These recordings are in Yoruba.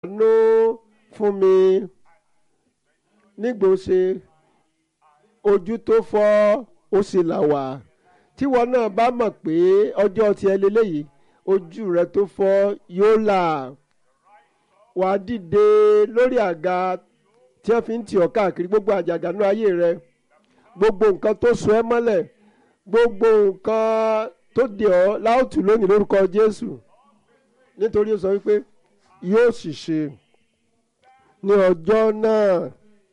àánú fún mi nígbò ṣe ojú tó fọ́ ó sì là wá tíwọ náà bá mọ̀ pé ọjọ́ tiẹ̀ lélẹ́yìí ojú rẹ tó fọ́ yóò là wà á dìde lórí àga tí wọ́n fi ń tì ọ́ káàkiri gbogbo àjàgà nínú ayé rẹ gbogbo nǹkan tó so ẹ́ mọ́lẹ̀ gbogbo nǹkan tó dè ọ́ láòtù lónìí lórúkọ Jésù nítorí ó sọ wípé yóò sì ṣe ní ọjọ́ náà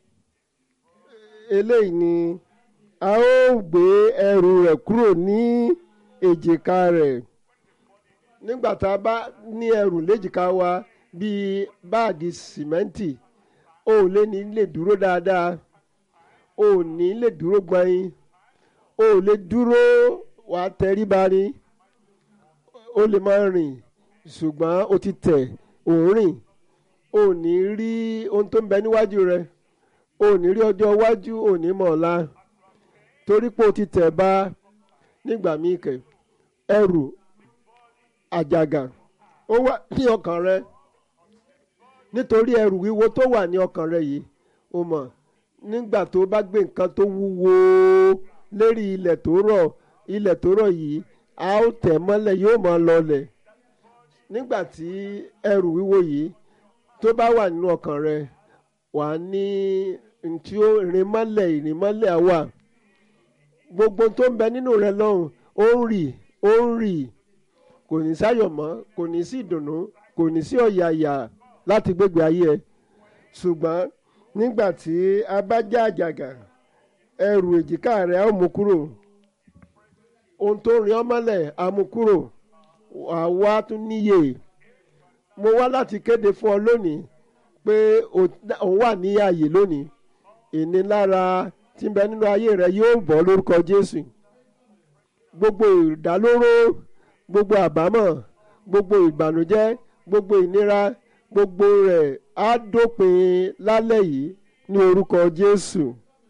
eléyìí ni a ó gbé ẹrù rẹ̀ kúrò ní èjìká rẹ̀ nígbà tá a bá ní ẹrù léjìká wa bíi báàgì sìmẹ́ǹtì o ò lè ní lè dúró dáadáa o ò ní lè dúró gbọ̀nyin o ò lè dúró wà á tẹríba ni o lè máa rìn ṣùgbọ́n o ti tẹ̀ ò ń rìn o ò ní rí ohun tó ń bẹ níwájú rẹ o ò ní rí ọjọ́ iwájú o ò ní mọ̀ ọ̀la torí pé o ti tẹ̀ bá nígbà míì kẹ̀ ẹrù àjàgà ó wà ní ọkàn rẹ nítorí ẹrù wíwo tó wà ní ọkàn rẹ yìí o mọ̀ nígbà tó bá gbé nǹkan tó wúwo lérí ilẹ̀ tó rọ̀ ilẹ̀ tó rọ̀ yìí a ó tẹ̀ mọ́lẹ̀ yóò máa lọlẹ̀ nígbà tí ẹrù wíwo yìí tó bá wà nínú ọkàn rẹ wà á ní ntí ó rìn mọ́lẹ̀ ìrìn mọ́lẹ̀ á wà gbogbo tó ń bẹ nínú rẹ lọ́hùn ó ń rì ó ń rì kò ní sáyọ̀ mọ́ kò ní sí ìdùnnú kò ní sí ọ̀yàyà láti gbégbé ayé ẹ ṣùgbọ́n nígbà tí a bá já àjàgà ẹrù èjìká rẹ á mú kúrò ohun tó rìn ọ́ mọ́lẹ̀ á mú kúrò àwa tún níyè mo wá láti kéde fún ọ lónìí pé òun wà ní ààyè lónìí ìnilára tí ń bẹ nínú ayé rẹ yóò bọ́ lórúkọ Jésù gbogbo ìdálóró gbogbo àbámọ̀ gbogbo ìbànújẹ́ gbogbo ìnira gbogbo rẹ̀ á dópin lálẹ́ yìí ní orúkọ Jésù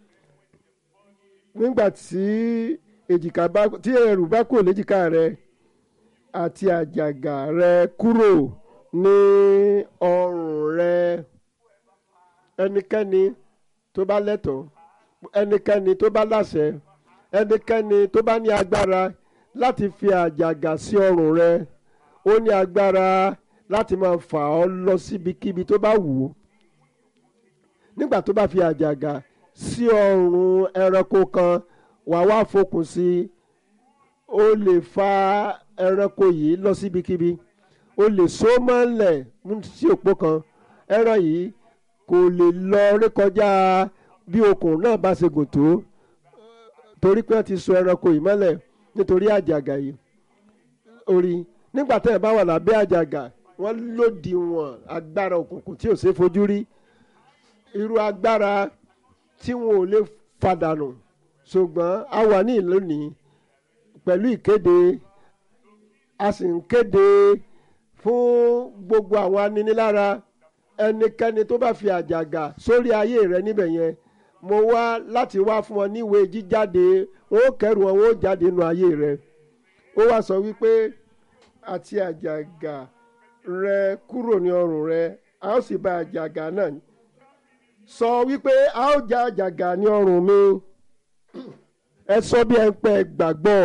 nígbà tí èjìká bá tí ẹrù bá kúrò léjìká rẹ àti àjàgà rẹ kúrò ní ọrùn rẹ ẹnikẹ́ni tó bá lẹ́tọ̀ọ́ ẹnikẹ́ni tó bá láṣẹ ẹnikẹ́ni tó bá ní agbára láti fi àjàgà sí ọrùn rẹ ó ní agbára láti máa fà ọ́ lọ síbikíbi tó bá wù ú nígbà tó bá fi àjàgà sí ọrùn ẹranko kan wà wá fokùn sí i ó lè fa ẹranko yìí lọ síbikíbi ó lè so mọ́lẹ̀ sí òpó kan ẹran yìí kò lè lọ rékọjá bí okùn náà bá ṣe gùn tó torí pé wọ́n ti so ẹranko yìí mọ́lẹ̀ nítorí àjàgà yìí orí nígbà tẹ́ ẹ̀ bá wà lábẹ́ àjàgà wọ́n lòdì wọn agbára òkùnkùn tí ò ṣe fojú rí irú agbára tí wọn ò lè fàdànù ṣùgbọ́n a wà ní ìlónìí pẹ̀lú ìkéde a sì ń kéde fún gbogbo àwọn aninilára ẹnikẹ́ni tó bá fi àjàgà sórí ayé rẹ níbẹ̀ yẹn mo wá láti wá fún ọ níwèé jíjáde wọn ó kẹrù wọn wọn ó jáde nínú ayé rẹ ó wá sọ wípé àti àjàgà rẹ kúrò ní ọrùn rẹ a ó sì bà àjàgà náà sọ wípé a ó já àjàgà ní ọrùn mi ẹ sọ bí ẹ ń pẹ gbàgbọ́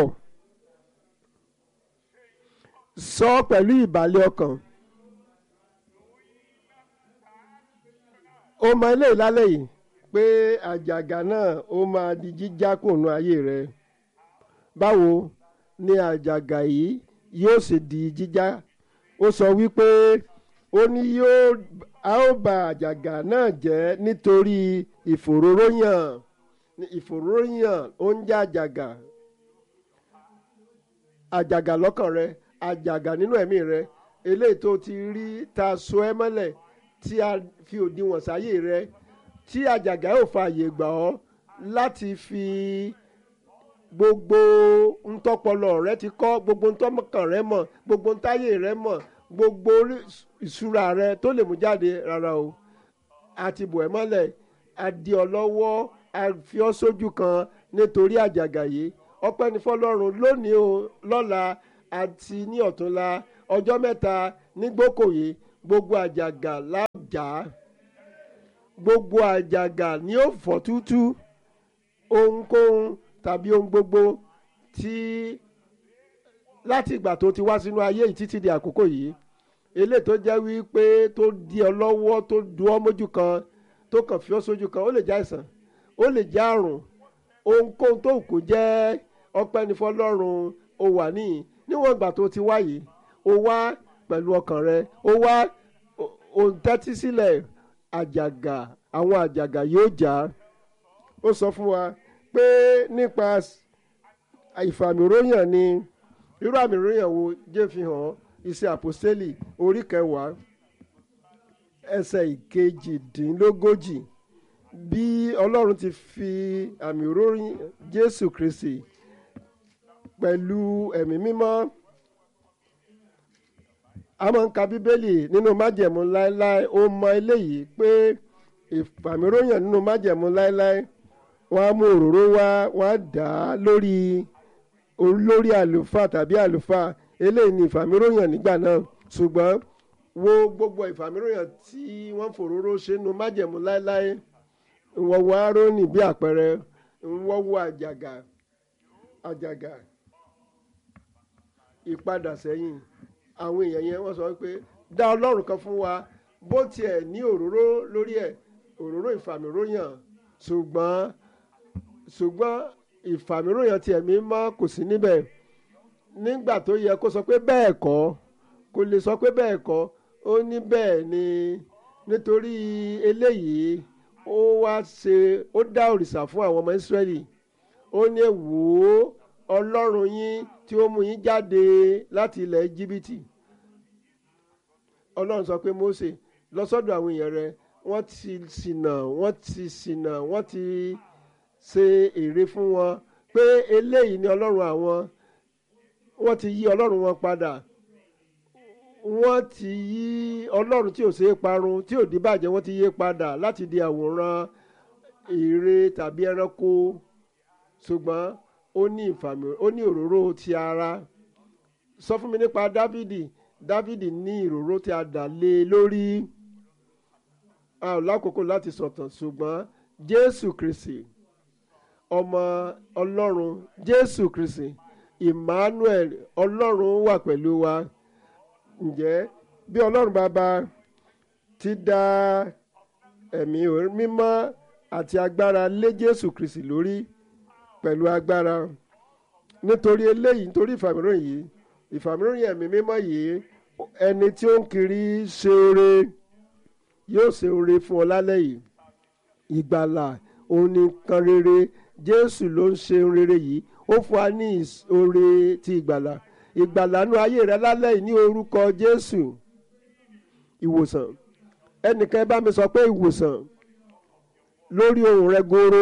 sọ pẹ̀lú ìbàlẹ̀ ọkàn ó mọ ilé ìlálẹ̀ yìí pé àjàgà náà ó máa di jíjá kùnú ayé rẹ báwo ni àjàgà yìí yóò sì di jíjá ó sọ wípé ó ní yóò a ó bà àjàgà náà jẹ́ nítorí ìfòróróyàn ìfòróróyàn ó ń jẹ́ àjàgà àjàgà lọ́kàn rẹ àjàgà nínú ẹ̀mí rẹ eléyìí tó ti rí ta so ẹ́ mọ́lẹ̀ tí a fi òdiwọ̀n sáyé rẹ tí àjàgà yóò fa àyè gbà ọ́ láti fi gbogbo ntọ́pọlọ rẹ ti kọ́ gbogbo ntọ́mọkàn rẹ mọ̀ gbogbo ntáyé rẹ mọ̀ gbogbo ìṣúra rẹ tó lè mú jáde rárá o àti bò ẹ́ mọ́lẹ̀ àdì ọ́ lọ́wọ́ àfi ọ́ sójú kan nítorí àjàgà yìí ọpẹ́ ní fọlọ́run lónìí o lọ́la àti ní ọ̀túnla ọjọ́ mẹ́ta nígbókòyè gbogbo àjàgà lájà gbogbo àjàgà ni ó fọ́ tútú ohunkóhun tàbí ohun gbogbo tí láti ìgbà tó ti wá sínú ayé yìí títí di àkókò yìí eléyìí tó jẹ́ wípé tó di ọ lọ́wọ́ tó du ọ́ mójú kan tó kàn fi ọ́ sójú kan ó lè jẹ́ àìsàn ó lè jẹ́ àrùn ohunkóhun tó kù jẹ́ ọpẹ́ ní fọlọ́run ó wà níyìn níwọ̀n ìgbà tó ti wá yìí ó wá pẹ̀lú ọkàn rẹ ó wá ó ń tẹ́tí sílẹ̀ àjàgà àwọn àjàgà yóò já ó sọ fún wa pé nípa ìfàmìróyàn ni irú àmì ìròyìn wo jẹ́ fi hàn iṣẹ́ àpòstélì orí kẹwàá ẹsẹ̀ ìkejìdínlógójì bí ọlọ́run ti fi àmì ìròyìn jésù kristi pẹ̀lú ẹ̀mí mímọ́ a máa ń ka bíbélì nínú májẹ̀mú láéláé ó mọ eléyìí pé ìfàmìróyàn nínú májẹ̀mú láéláé wọ́n á mú òróró wá wọ́n á dà á lórí olórí àlùfáà tàbí àlùfáà eléyìí ni ìfàmìróyàn nígbà náà ṣùgbọ́n wo gbogbo ìfàmìróyàn tí wọ́n fòróró ṣe nínú májẹ̀mú láéláé wọ́n wo árónì bí àpẹẹrẹ wọ́n wo àjàgà àjàgà ìpadà sẹ́yìn àwọn èèyàn yẹn wọ́n sọ pé dá ọlọ́run kan fún wa bó tiẹ̀ ní òróró lórí ẹ̀ òróró ìfàmìróyàn ṣùgbọ́n ṣùgbọ́n ìfàmìróyàn tiẹ̀ mi mọ́ kò sí níbẹ̀ nígbà tó yẹ kó sọ pé bẹ́ẹ̀ kọ́ kò lè sọ pé bẹ́ẹ̀ kọ́ ó ní bẹ́ẹ̀ ni nítorí eléyìí ó wá ṣe ó dá òrìṣà fún àwọn ọmọ Ísírẹ́lì ó ní wò ó ọlọ́run yín tí ó mú yín jáde láti ilẹ̀ Íjíbítì ọlọ́run sọ pé Mósè lọ sọ́dọ̀ àwọn èèyàn rẹ wọ́n ti ṣìnà wọ́n ti ṣìnà wọ́n ti ṣe ère fún wọn pé eléyìí ni ọlọ́run àwọn wọ́n ti yí ọlọ́run wọn padà wọ́n ti yí ọlọ́run tí ò ṣeé parun tí ò di bàjẹ́ wọ́n ti yí padà láti di àwòrán ère tàbí ẹranko ṣùgbọ́n ó ní ìfàmì ó ní òróró ti ara sọ fún mi nípa Dávìdì Dávìdì ní ìróró tí a dà lé lórí a ò lákòókò láti sọ̀tàn ṣùgbọ́n Jésù Kristi ọmọ Ọlọ́run Jésù Kristi Emmanuel Ọlọ́run wà pẹ̀lú wa ǹjẹ́ bí Ọlọ́run bàbá ti dá ẹ̀mí mímọ́ àti agbára lé Jésù Kristi lórí pẹ̀lú agbára nítorí eléyìí nítorí ìfàmìíràn yìí ìfàmìíràn ẹ̀mí mímọ́ yìí ẹni tí ó ń kiri ṣe oore yóò ṣe oore fún ọ lálẹ́ yìí ìgbàlà òun nìkan rere Jésù ló ń ṣe rere yìí ó fún wa ní oore ti ìgbàlà ìgbàlà nú ayé rẹ lálẹ́ yìí ní orúkọ Jésù ìwòsàn ẹnìkan bá mi sọ pé ìwòsàn lórí ohùn rẹ goro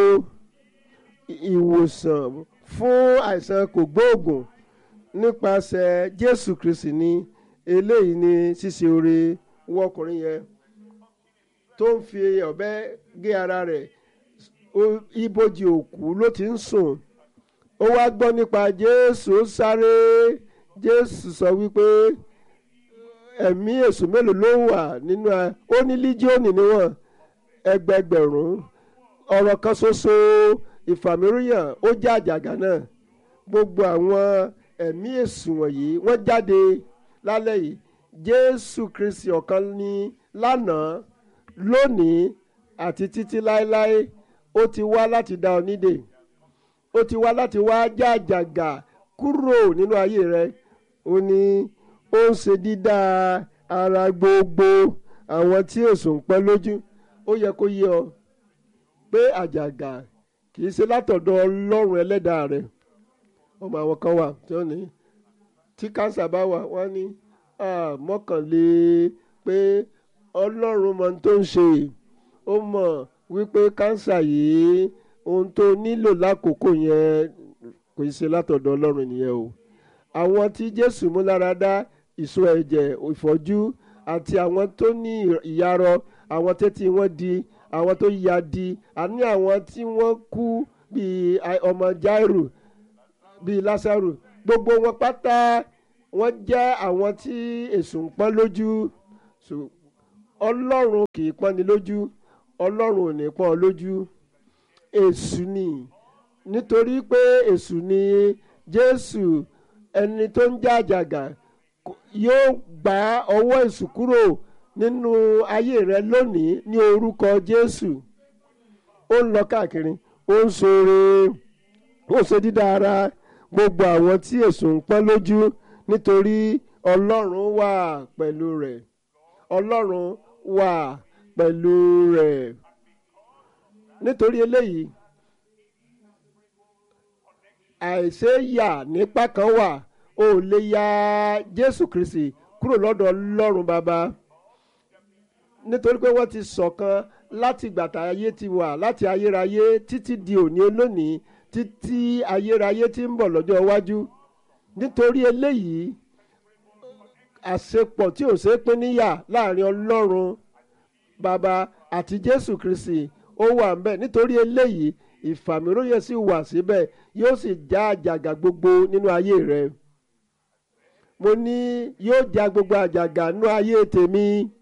ìwòsàn fún àìsàn kògbóògùn nípasẹ̀ Jésù Kristi ni eléyìí ni ṣíṣe oore wọ ọkùnrin yẹn tó ń fi ọ̀bẹ gé ara rẹ̀ ibojì òkú ló ti ń sùn ó wá gbọ́ nípa Jésù ó sáré Jésù sọ wípé ẹ̀mí èṣù mélòó ló wà nínú ẹ ó ní líjíọ̀nì níwọ̀n ẹgbẹgbẹ̀rún ọ̀rọ̀ kan ṣoṣo ìfàmìríyàn ó já àjàgà náà gbogbo àwọn ẹ̀mí èṣù wọ̀nyí wọ́n jáde lálẹ́ yìí Jésù Kristi ọ̀kan ní lánàá lónìí àti títí láéláé ó ti wá láti dá ọ nídè ó ti wá láti wá já àjàgà kúrò nínú ayé rẹ ó ní ó ń ṣe dídá ara gbogbo àwọn tí èṣù ń pẹ́ lójú ó yẹ kó yé ọ pé àjàgà kì í ṣe látọ̀dọ̀ ọlọ́run ẹlẹ́dàá rẹ ọmọ àwọn kan wà tí ó ní tí kánsà bá wà wọ́n ní mọ́kànlé pé ọlọ́run mọ ohun tó ń ṣe ó mọ̀ wípé kánsà yìí ohun tó nílò lákòókò yẹn kò í ṣe látọ̀dọ̀ ọlọ́run nìyẹn o àwọn tí jésù mú lára dá ìṣó ẹ̀jẹ̀ ìfọ́jú àti àwọn tó ní ìyarọ àwọn tẹ́tí wọn di àwọn tó ya di àní àwọn tí wọ́n kú bíi ọmọ Jáírù bíi Lásárù gbogbo wọn pátá wọ́n jẹ́ àwọn tí èṣù ń pọ́n lójú ọlọ́run kì í pọ́nni lójú ọlọ́run ò ní pọ́n ọ lójú èṣù ni nítorí pé èṣù ni jésù ẹni tó ń já àjàgà kò- yóò gba ọwọ́ èṣù kúrò nínú ayé rẹ lónìí ní orúkọ jésù ó ń lọ káàkiri ó ń ṣoore ó ṣe dídá ara gbogbo àwọn tí èṣù ń pọ́n lójú nítorí ọlọ́run wà pẹ̀lú rẹ̀ ọlọ́run wà pẹ̀lú rẹ̀ nítorí eléyìí àìṣe yà nípa kan wà o ò lè ya jésù kristi kúrò lọ́dọ̀ ọlọ́run bàbá nítorí pé wọ́n ti ṣọ̀kan láti gbàtà ayé ti wà láti ayérayé títí di òní olónìí títí ayérayé ti ń bọ̀ lọ́jọ́ iwájú nítorí eléyìí àṣepọ̀ tí ò ṣe é pín níyà láàrin ọlọ́run bàbá àti jésù kristi ó wà ń bẹ̀ nítorí eléyìí ìfàmìróyè sì wà síbẹ̀ yóò sì já àjàgà gbogbo nínú ayé rẹ mo ní yóò já gbogbo àjàgà nínú ayé tèmi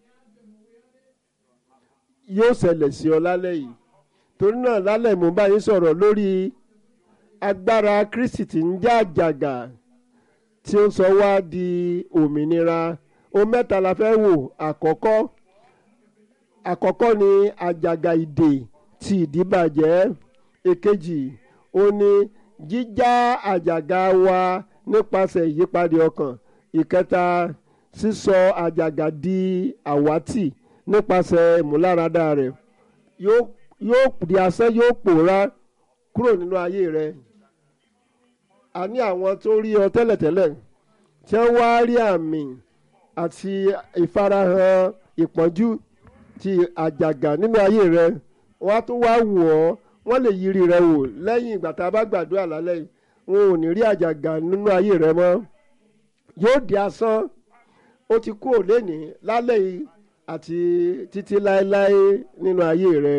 yóò ṣẹlẹ̀ sí ọ lálẹ́ yìí torí náà lálẹ́ mo bá yín sọ̀rọ̀ lórí agbára kristi tí ń já àjàgà tí ó sọ wá di òmìnira ohun mẹ́ta la fẹ́ wò àkọ́kọ́ àkọ́kọ́ ni àjàgà ìdè ti ìdíbàjẹ́ èkejì ó ní jíjá àjàgà wa nípasẹ̀ ìyípadà ọkàn ìkẹta sísọ àjàgà di àwátì nípasẹ̀ ìmúláradá rẹ̀ yóò yóò di asán yóò pòórá kúrò nínú ayé rẹ̀ a ní àwọn tó rí ọ tẹ́lẹ̀tẹ́lẹ̀ tí wọ́n wá rí àmì àti ìfarahàn ìpọ́njú ti àjàgà nínú ayé rẹ wọ́n á tún wá wò ọ́ wọ́n lè yiri rẹ wò lẹ́yìn ìgbà tá a bá gbàdúrà lálẹ́ yìí wọn ò ní rí àjàgà nínú ayé rẹ mọ́ yóò di asán ó ti kú òlénì lálẹ́ yìí àti títí láéláé nínú ayé rẹ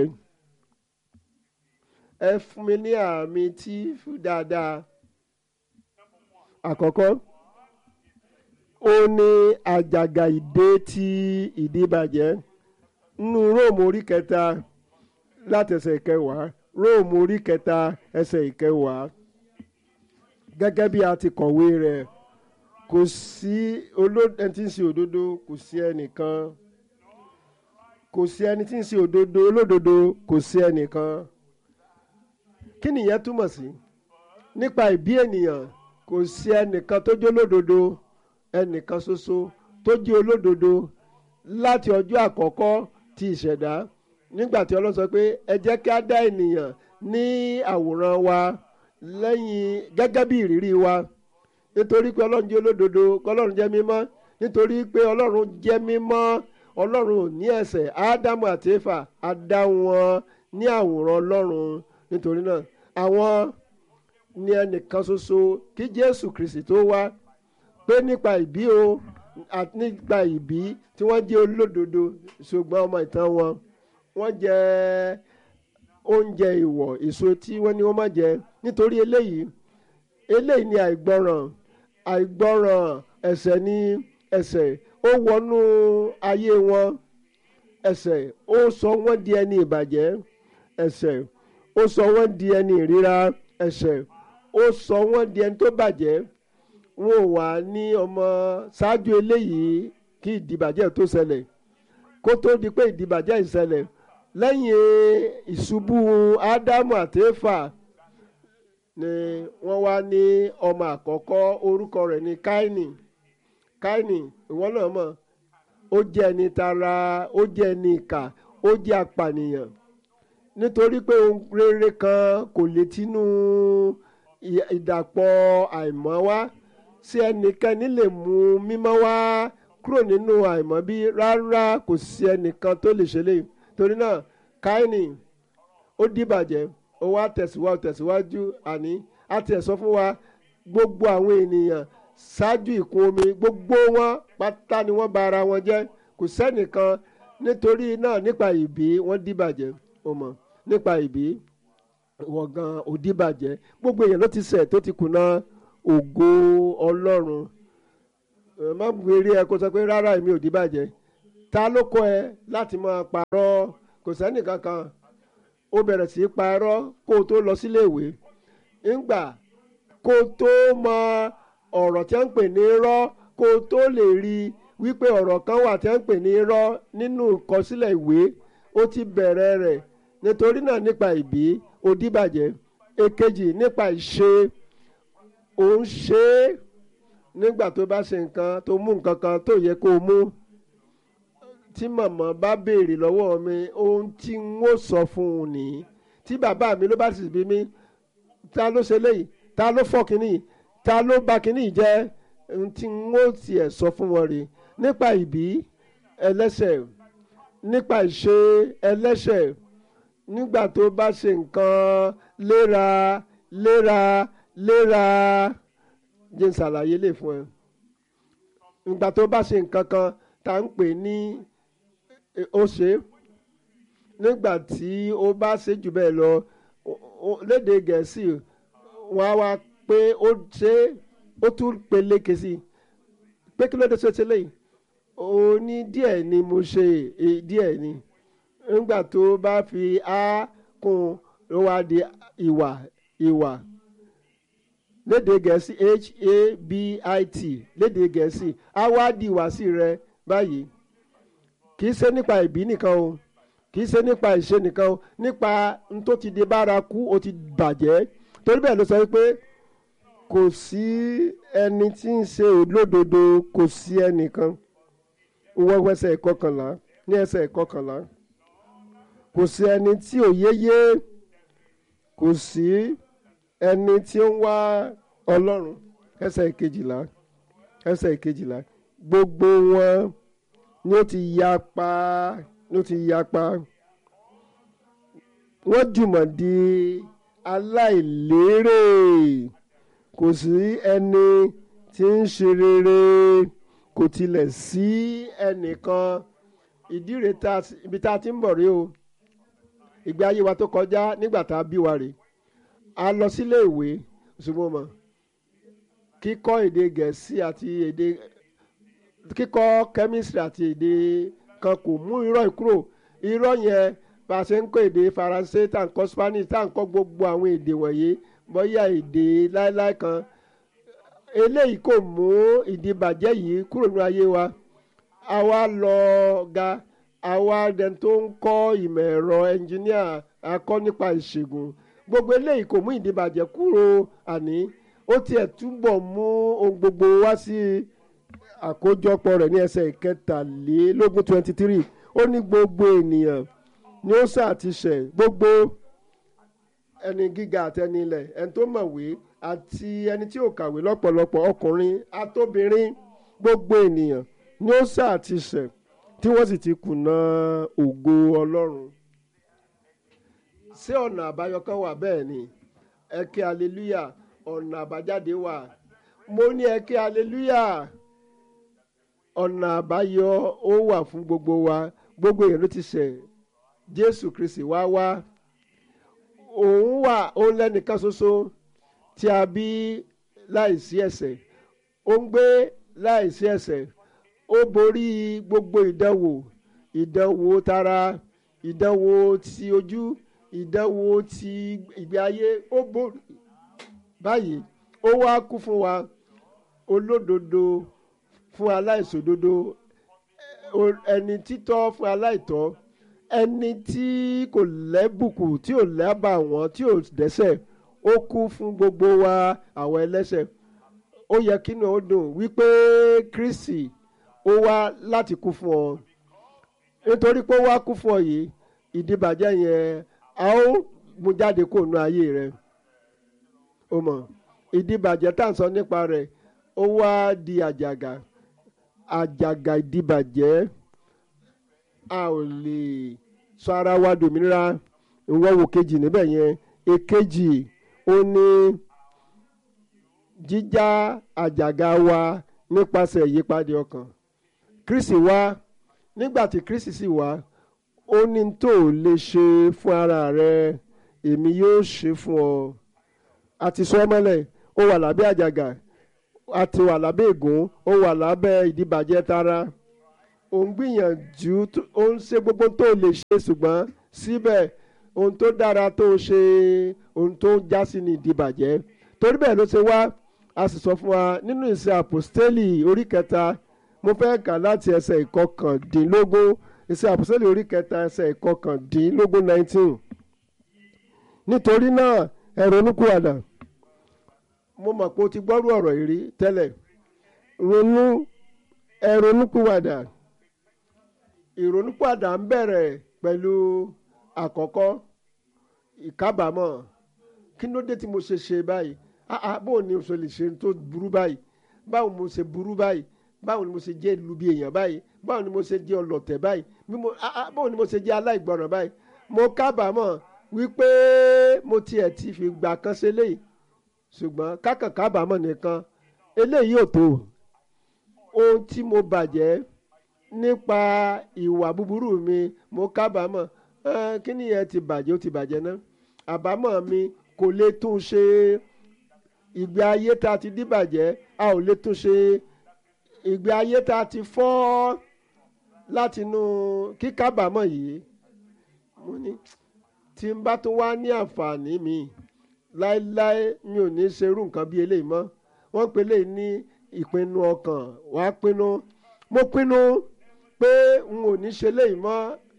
ẹ fún mi ní àmì tí fún dáadáa àkọ́kọ́ ó ní àjàgà ìdè tí ìdíbàjẹ́ nínú róòmù orí kẹta láti ẹsẹ̀ ìkẹwàá róòmù orí kẹta ẹsẹ̀ ìkẹwàá gẹ́gẹ́ bí a ti kọ̀wé rẹ̀ kò sí ẹni tí ń ṣe òdodo kò sí ẹnìkan kò sí ẹni tí ń ṣe òdodo olódodo kò sí ẹnìkan kí nìyẹn túmọ̀ sí nípa ìbí ènìyàn kò sí ẹnìkan tó jẹ́ olódodo ẹnìkan ṣoṣo tó jẹ́ olódodo láti ọjọ́ àkọ́kọ́ ti ìṣẹ̀dá nígbà tí Ọlọ́run sọ pé ẹ jẹ́ kí á dá ènìyàn ní àwòrán wa lẹ́yìn gẹ́gẹ́ bí ìrírí wa nítorí pé Ọlọ́run jẹ́ olódodo Ọlọ́run jẹ́ mímọ́ nítorí pé Ọlọ́run jẹ́ mímọ́ Ọlọ́run ò ní ẹ̀ṣẹ̀ Ádámù àti Éfà á dá wọn ní àwòrán Ọlọ́run nítorí náà àwọn ní ẹnìkan ṣoṣo kí Jésù Kristi tó wá pé nípa ìbí o àti nípa ìbí tí wọ́n jẹ́ olódodo ṣùgbọ́n ọmọ ìtàn wọn wọ́n jẹ oúnjẹ ìwọ̀ èso tí wọ́n ní wọ́n má jẹ nítorí eléyìí eléyìí ni àìgbọràn àìgbọràn ẹ̀ṣẹ̀ ní ẹ̀ṣẹ̀ ó wọnú ayé wọn ẹ̀ṣẹ̀ ó sọ wọ́n di ẹni ìbàjẹ́ ẹ̀ṣẹ̀ ó sọ wọ́n di ẹni ìríra ẹ̀ṣẹ̀ ó sọ wọ́n di ẹni tó bàjẹ́ wọn ò wà ní ọmọ ṣáájú eléyìí kí ìdìbàjẹ́ tó ṣẹlẹ̀ kó tó di pé ìdìbàjẹ́ ìṣẹlẹ̀ lẹ́yìn ìṣubú ádámù àti éfà ni wọ́n wá ní ọmọ àkọ́kọ́ orúkọ rẹ̀ ní káínì káínì ìwọ náà mọ̀ ó jẹ́ ẹni tara ó jẹ́ ẹni ìkà ó jẹ́ apànìyàn nítorí pé ohun rere kan kò lè tinú ìdàpọ̀ àìmọ́ wá sí ẹnikẹ́ni lè mú mímọ́ wá kúrò nínú àìmọ́ bí rárá kò sí ẹnìkan tó lè ṣe lè torí náà káínì ó dìbàjẹ́ ó wá tẹ̀síwájú tẹ̀síwájú àní a tiẹ̀ sọ fún wa gbogbo àwọn ènìyàn ṣáájú ìkún omi gbogbo wọn pátá ni wọ́n bà ara wọn jẹ́ kò sẹ́nìkan nítorí náà nípa ìbí wọ́n dìbàjẹ́ o mọ̀ nípa ìbí wọ́n gan ò dìbàjẹ́ gbogbo èèyàn ló ti ṣẹ̀ tó ti kùnà ògo ọlọ́run má gbèrè ẹ kó sọ pé rárá èmi ò dìbàjẹ́ ta ló kọ́ ẹ láti máa parọ́ kò sẹ́nì kankan ó bẹ̀rẹ̀ sí í parọ́ kó o tó lọ sílé ìwé ńgbà kó o tó mọ ọ̀rọ̀ tí wọ́n ń pè ní irọ́ kó o tó lè rí i wípé ọ̀rọ̀ kan wà tí wọ́n ń pè ní irọ́ nínú ìkọsílẹ̀ ìwé ó ti bẹ̀rẹ̀ rẹ̀ nítorí náà nípa ìbí òdìbàjẹ́ èkejì nípa ìṣe ò ń ṣe é nígbà tó bá ṣe nǹkan tó mú nǹkan kan tó yẹ kó o mú tí màmá bá béèrè lọ́wọ́ mi ohun tí n ó sọ fún un nìyí tí bàbá mi ló bá sì bí mi ta ló ṣe léyìí ta ló fọ́ kínní ta ló bà kínní jẹ́ ohun tí n ó tiẹ̀ sọ fún wọn rèé nípa ìbí ẹlẹ́ṣẹ̀ nípa ìṣe ẹlẹ́ṣẹ̀ nígbà tó bá ṣe nǹkan léra léra léra jẹ́ n ṣàlàyé lè fún ẹ nígbà tó bá ṣe nǹkan kan tá à ń pè ní ó ṣe nígbà tí ó bá ṣe jù bẹ́ẹ̀ lọ lédè gẹ̀ẹ́sì wọ́n á wá pé ó ṣe ó tún peléke sí i pé kí ló dé ṣe ṣe léyìí ó ní díẹ̀ ni mo ṣe díẹ̀ ni nígbà tó bá fi á kún ló wá di ìwà ìwà lédè gẹ̀ẹ́sì h-a-b-i-t lédè gẹ̀ẹ́sì á wá di ìwàsí rẹ báyìí kì í ṣe nípa ìbí nìkan o kì í ṣe nípa ìṣe nìkan o nípa n tó ti di bárakú o ti bàjẹ́ torí bẹ́ẹ̀ ló sọ pé kò sí ẹni tí ń ṣe olódodo kò sí ẹnìkan wọ́n ẹsẹ̀ ìkọkànlá ní ẹsẹ̀ ìkọkànlá kò sí ẹni tí ò yéyé kò sí ẹni tí ó ń wá ọlọ́run ẹsẹ̀ ìkejìlá ẹsẹ̀ ìkejìlá gbogbo wọn ni ó ti yapa ni ó ti yapa wọ́n jùmọ̀ di aláìlérè kò sí ẹni tí ń ṣe rere kò tilẹ̀ sí ẹnìkan ìdí rẹ̀ ibi tá a ti ń bọ̀ rí o ìgbé ayé wa tó kọjá nígbà tá a bí wa rè a lọ sílé ìwé ṣùgbọ́n mọ̀ kíkọ́ èdè gẹ̀ẹ́sì àti èdè kíkọ́ chemistry àti èdè kan kò mú irọ́ ìkúrò irọ́ yẹn bá a ṣe ń kọ́ èdè faransé tá à ń kọ́ spanish tá à ń kọ́ gbogbo àwọn èdè wọ̀nyí bóyá èdè láéláé kan eléyìí kò mú ìdìbàjẹ́ yìí kúrò ní ayé wa àwa lọ ga àwa dẹni tó ń kọ́ ìmọ̀ ẹ̀rọ ẹnjìníà akọ́ nípa ìṣègùn gbogbo eléyìí kò mú ìdìbàjẹ́ kúrò àní ó tiẹ̀ túbọ̀ mú ohun gbogbo wá sí àkójọpọ̀ rẹ̀ ní ẹsẹ̀ ìkẹtàlélógún twenty three ó ní gbogbo ènìyàn ni ó ṣàtìṣẹ̀ gbogbo ẹni gíga àti ẹni ilẹ̀ ẹni tó mọ̀wé àti ẹni tí ò kàwé lọ́pọ̀lọpọ̀ ọkùnrin àtobìnrin gbogbo ènìyàn ni ó ṣàtìṣẹ̀ tí wọ́n sì ti kùnà ògo ọlọ́run. ṣé ọ̀nà àbáyọ kan wà bẹ́ẹ̀ ni ẹ ké aleluya ọ̀nà àbájáde wà mo ní ẹ ké aleluya ọ̀nà àbáyọ ó wà fún gbogbo wa gbogbo èèyàn ló ti ṣẹ̀ jésù kristi wá wá òun wà òun lẹ́nìkan ṣoṣo tí a bí láìsí ẹ̀ṣẹ̀ ó ń gbé láìsí ẹ̀ṣẹ̀ ó borí gbogbo ìdánwò ìdánwò tara ìdánwò ti ojú ìdánwò ti ìgbé ayé ó borí báyìí ó wá kú fún wa olódodo fún aláìṣòdodo ẹni títọ́ fún aláìtọ́ ẹni tí kò lẹ́bùkù tí ò lábà wọ́n tí ò dẹ́ṣẹ̀ ó kú fún gbogbo wa àwọn ẹlẹ́ṣẹ̀ ó yẹ kí ni ó dùn wípé Kristi ó wá láti kú fún ọ nítorí pé ó wá kú fún ọ yìí ìdíbàjẹ́ yẹn a ó mú jáde kó nu ayé rẹ o mọ̀ ìdíbàjẹ́ tá à ń sọ nípa rẹ̀ ó wá di àjàgà àjàgà ìdíbàjẹ́ a ò lè sọ ara wa dòmìnira ìwọ wò kejì níbẹ̀ yẹn èkejì ó ní jíjá àjàgà wa nípasẹ̀ ìyípadà ọkàn Kristi wá nígbà tí Kristi sì wá ó ní tó o lè ṣe fún ara rẹ èmi yóò ṣe fún ọ àti sọ mọ́lẹ̀ ó wà lábẹ́ àjàgà àti wà lábẹ́ ègún ó wà lábẹ́ ìdíbàjẹ́ tara ò ń gbìyànjú ó ń ṣe gbogbo tó lè ṣe ṣùgbọ́n síbẹ̀ ohun tó dára tó ṣe ohun tó ń já sí ní ìdìbàjẹ́ torí bẹ́ẹ̀ ló ṣe wá a sì sọ fún wa nínú ìṣe àpòstélì orí kẹta mo fẹ́ kà láti ẹsẹ̀ ìkọkàndínlógún ìṣe àpòstélì orí kẹta ẹsẹ̀ ìkọkàndínlógún nineteen nítorí náà ẹ ronúkúwàdà mo mọ̀ pé o ti gbọ́rú ọ̀rọ̀ yìí rí tẹ́lẹ̀ ronú ẹ ronúkúwàdà ìrònúpìwàdà ń bẹ̀rẹ̀ pẹ̀lú àkọ́kọ́ ìkábàámọ̀ kí ló dé tí mo ṣe ṣe báyìí ah ah báwo ni mo ṣe lè ṣe tó burú báyìí báwo mo ṣe burú báyìí báwo ni mo ṣe jẹ́ ìlú bí èèyàn báyìí báwo ni mo ṣe jẹ́ ọlọ̀tẹ̀ báyìí bí mo ah ah báwo ni mo ṣe jẹ́ aláìgbọràn báyìí mo kábàámọ̀ wípé mo tiẹ̀ ti fi gbà kan ṣe léyìí ṣùgbọ́n kákàn kábàámọ̀ nìkan eléyìí ò tó ohun tí mo bàjẹ́ nípa ìwà búburú mi mo kábàámọ̀ kí ni ẹ ti bàjẹ́ ó ti bàjẹ́ náà àbámọ̀ mi kò lè tún ṣe ìgbé ayé tá a ti díbàjẹ́ a ò lè tún ṣe ìgbé ayé tá a ti fọ́ látinú kíkábàámọ̀ yìí mo ní tí n bá tún wá ní àǹfààní mi láéláé mi ò ní ṣerú nǹkan bí eléyìí mọ́ wọ́n pe eléyìí ní ìpinnu ọkàn wàá pinnu mo pinnu pé n ò ní ṣe léyìí mọ́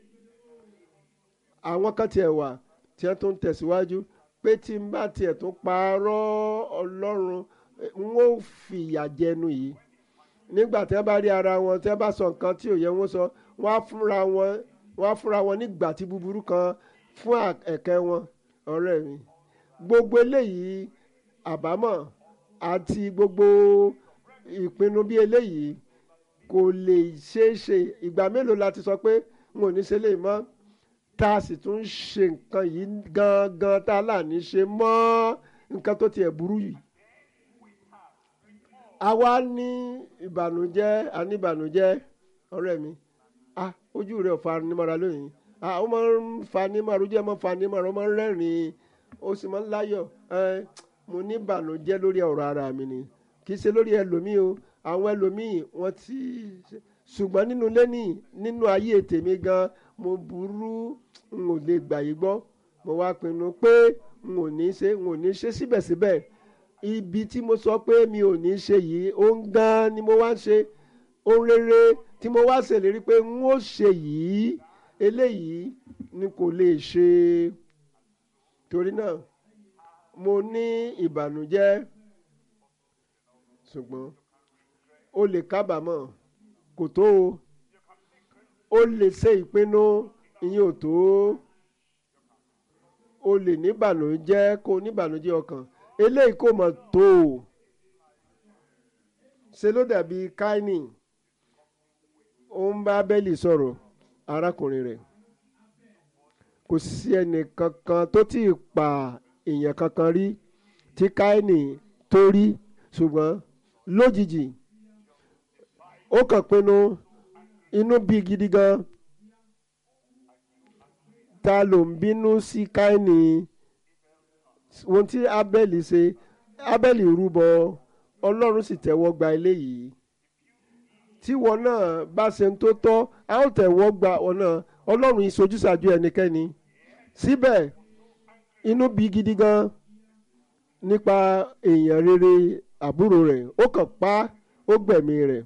àwọn kan tiẹ̀ wà tí wọ́n tún tẹ̀síwájú pé tí n bá tiẹ̀ tún parọ́ ọlọ́run n ó fìyà jẹnu yìí nígbà tí wọ́n bá rí ara wọn tí wọ́n bá sọ nǹkan tí ò yẹ wọ́n sọ wọ́n á fúnra wọn wọ́n á fúnra wọn nígbà tí búburú kan fún ẹ̀kẹ́ wọn ọ̀rẹ́ mi gbogbo eléyìí àbámọ̀ àti gbogbo ìpinnu bí eléyìí kò lè ṣeé ṣe ìgbà mélòó la ti sọ pé n ò ní ṣe léyìí mọ́ tá a sì tún ṣe nǹkan yìí gangan tá a là ní ṣe mọ́ nǹkan tó tiẹ̀ burú yìí. àwa ní ìbànújẹ́ a ní ìbànújẹ́ ọ̀rẹ́ mi ah ojú rẹ̀ ò fani mọ́ra lónìí ah ó máa ń fani mọ́ra ojú ẹ̀ máa ń fani mọ́ra ó máa ń rẹ́rìn-ín ó sì máa ń láyọ̀ ẹ mo ní ìbànújẹ́ lórí ọ̀rọ̀ ara mi ni kì í ṣe lórí ẹlòmíì o àwọn ẹlòmíì wọ́n ti ṣùgbọ́n nínú lẹ́nì nínú ayé tèmi gan mo burú n ò lè gbà yí gbọ́ mo wá pinnu pé n ò ní ṣe n ò ní ṣe síbẹ̀síbẹ̀ ibi tí mo sọ pé mi ò ní ṣe yìí ó ń gan ni mo wá ń ṣe ohun rere tí mo wá ṣèlérí pé n ó ṣe yìí eléyìí ni kò lè ṣe torí náà mo ní ìbànújẹ́ ṣùgbọ́n o lè kábàámọ̀ kò tó o o lè ṣe ìpinnu ìyẹn ò tó o lè níbànújẹ́ kó o níbànújẹ́ ọkàn eléyìí kò mọ̀ tó o ṣe ló dàbí káínì ó ń bá bẹ́lì sọ̀rọ̀ arákùnrin rẹ̀ kò sí ẹnì kankan tó tí ì pa èèyàn kankan rí tí káínì tó rí ṣùgbọ́n lójijì ó kàn pinnu inú bí gidi gan ta ló ń bínú sí káínì ohun tí abẹ́lì ṣe abẹ́lì rúbọ ọlọ́run sì tẹ́wọ́ gba eléyìí tí wọn náà bá ṣe ń tó tọ́ a ó tẹ̀wọ́ gba wọn náà ọlọ́run ìṣojúṣàjú ẹnikẹ́ni síbẹ̀ inú bí gidi gan nípa èèyàn rere àbúrò rẹ̀ ó kàn pa ó gbẹ̀mí rẹ̀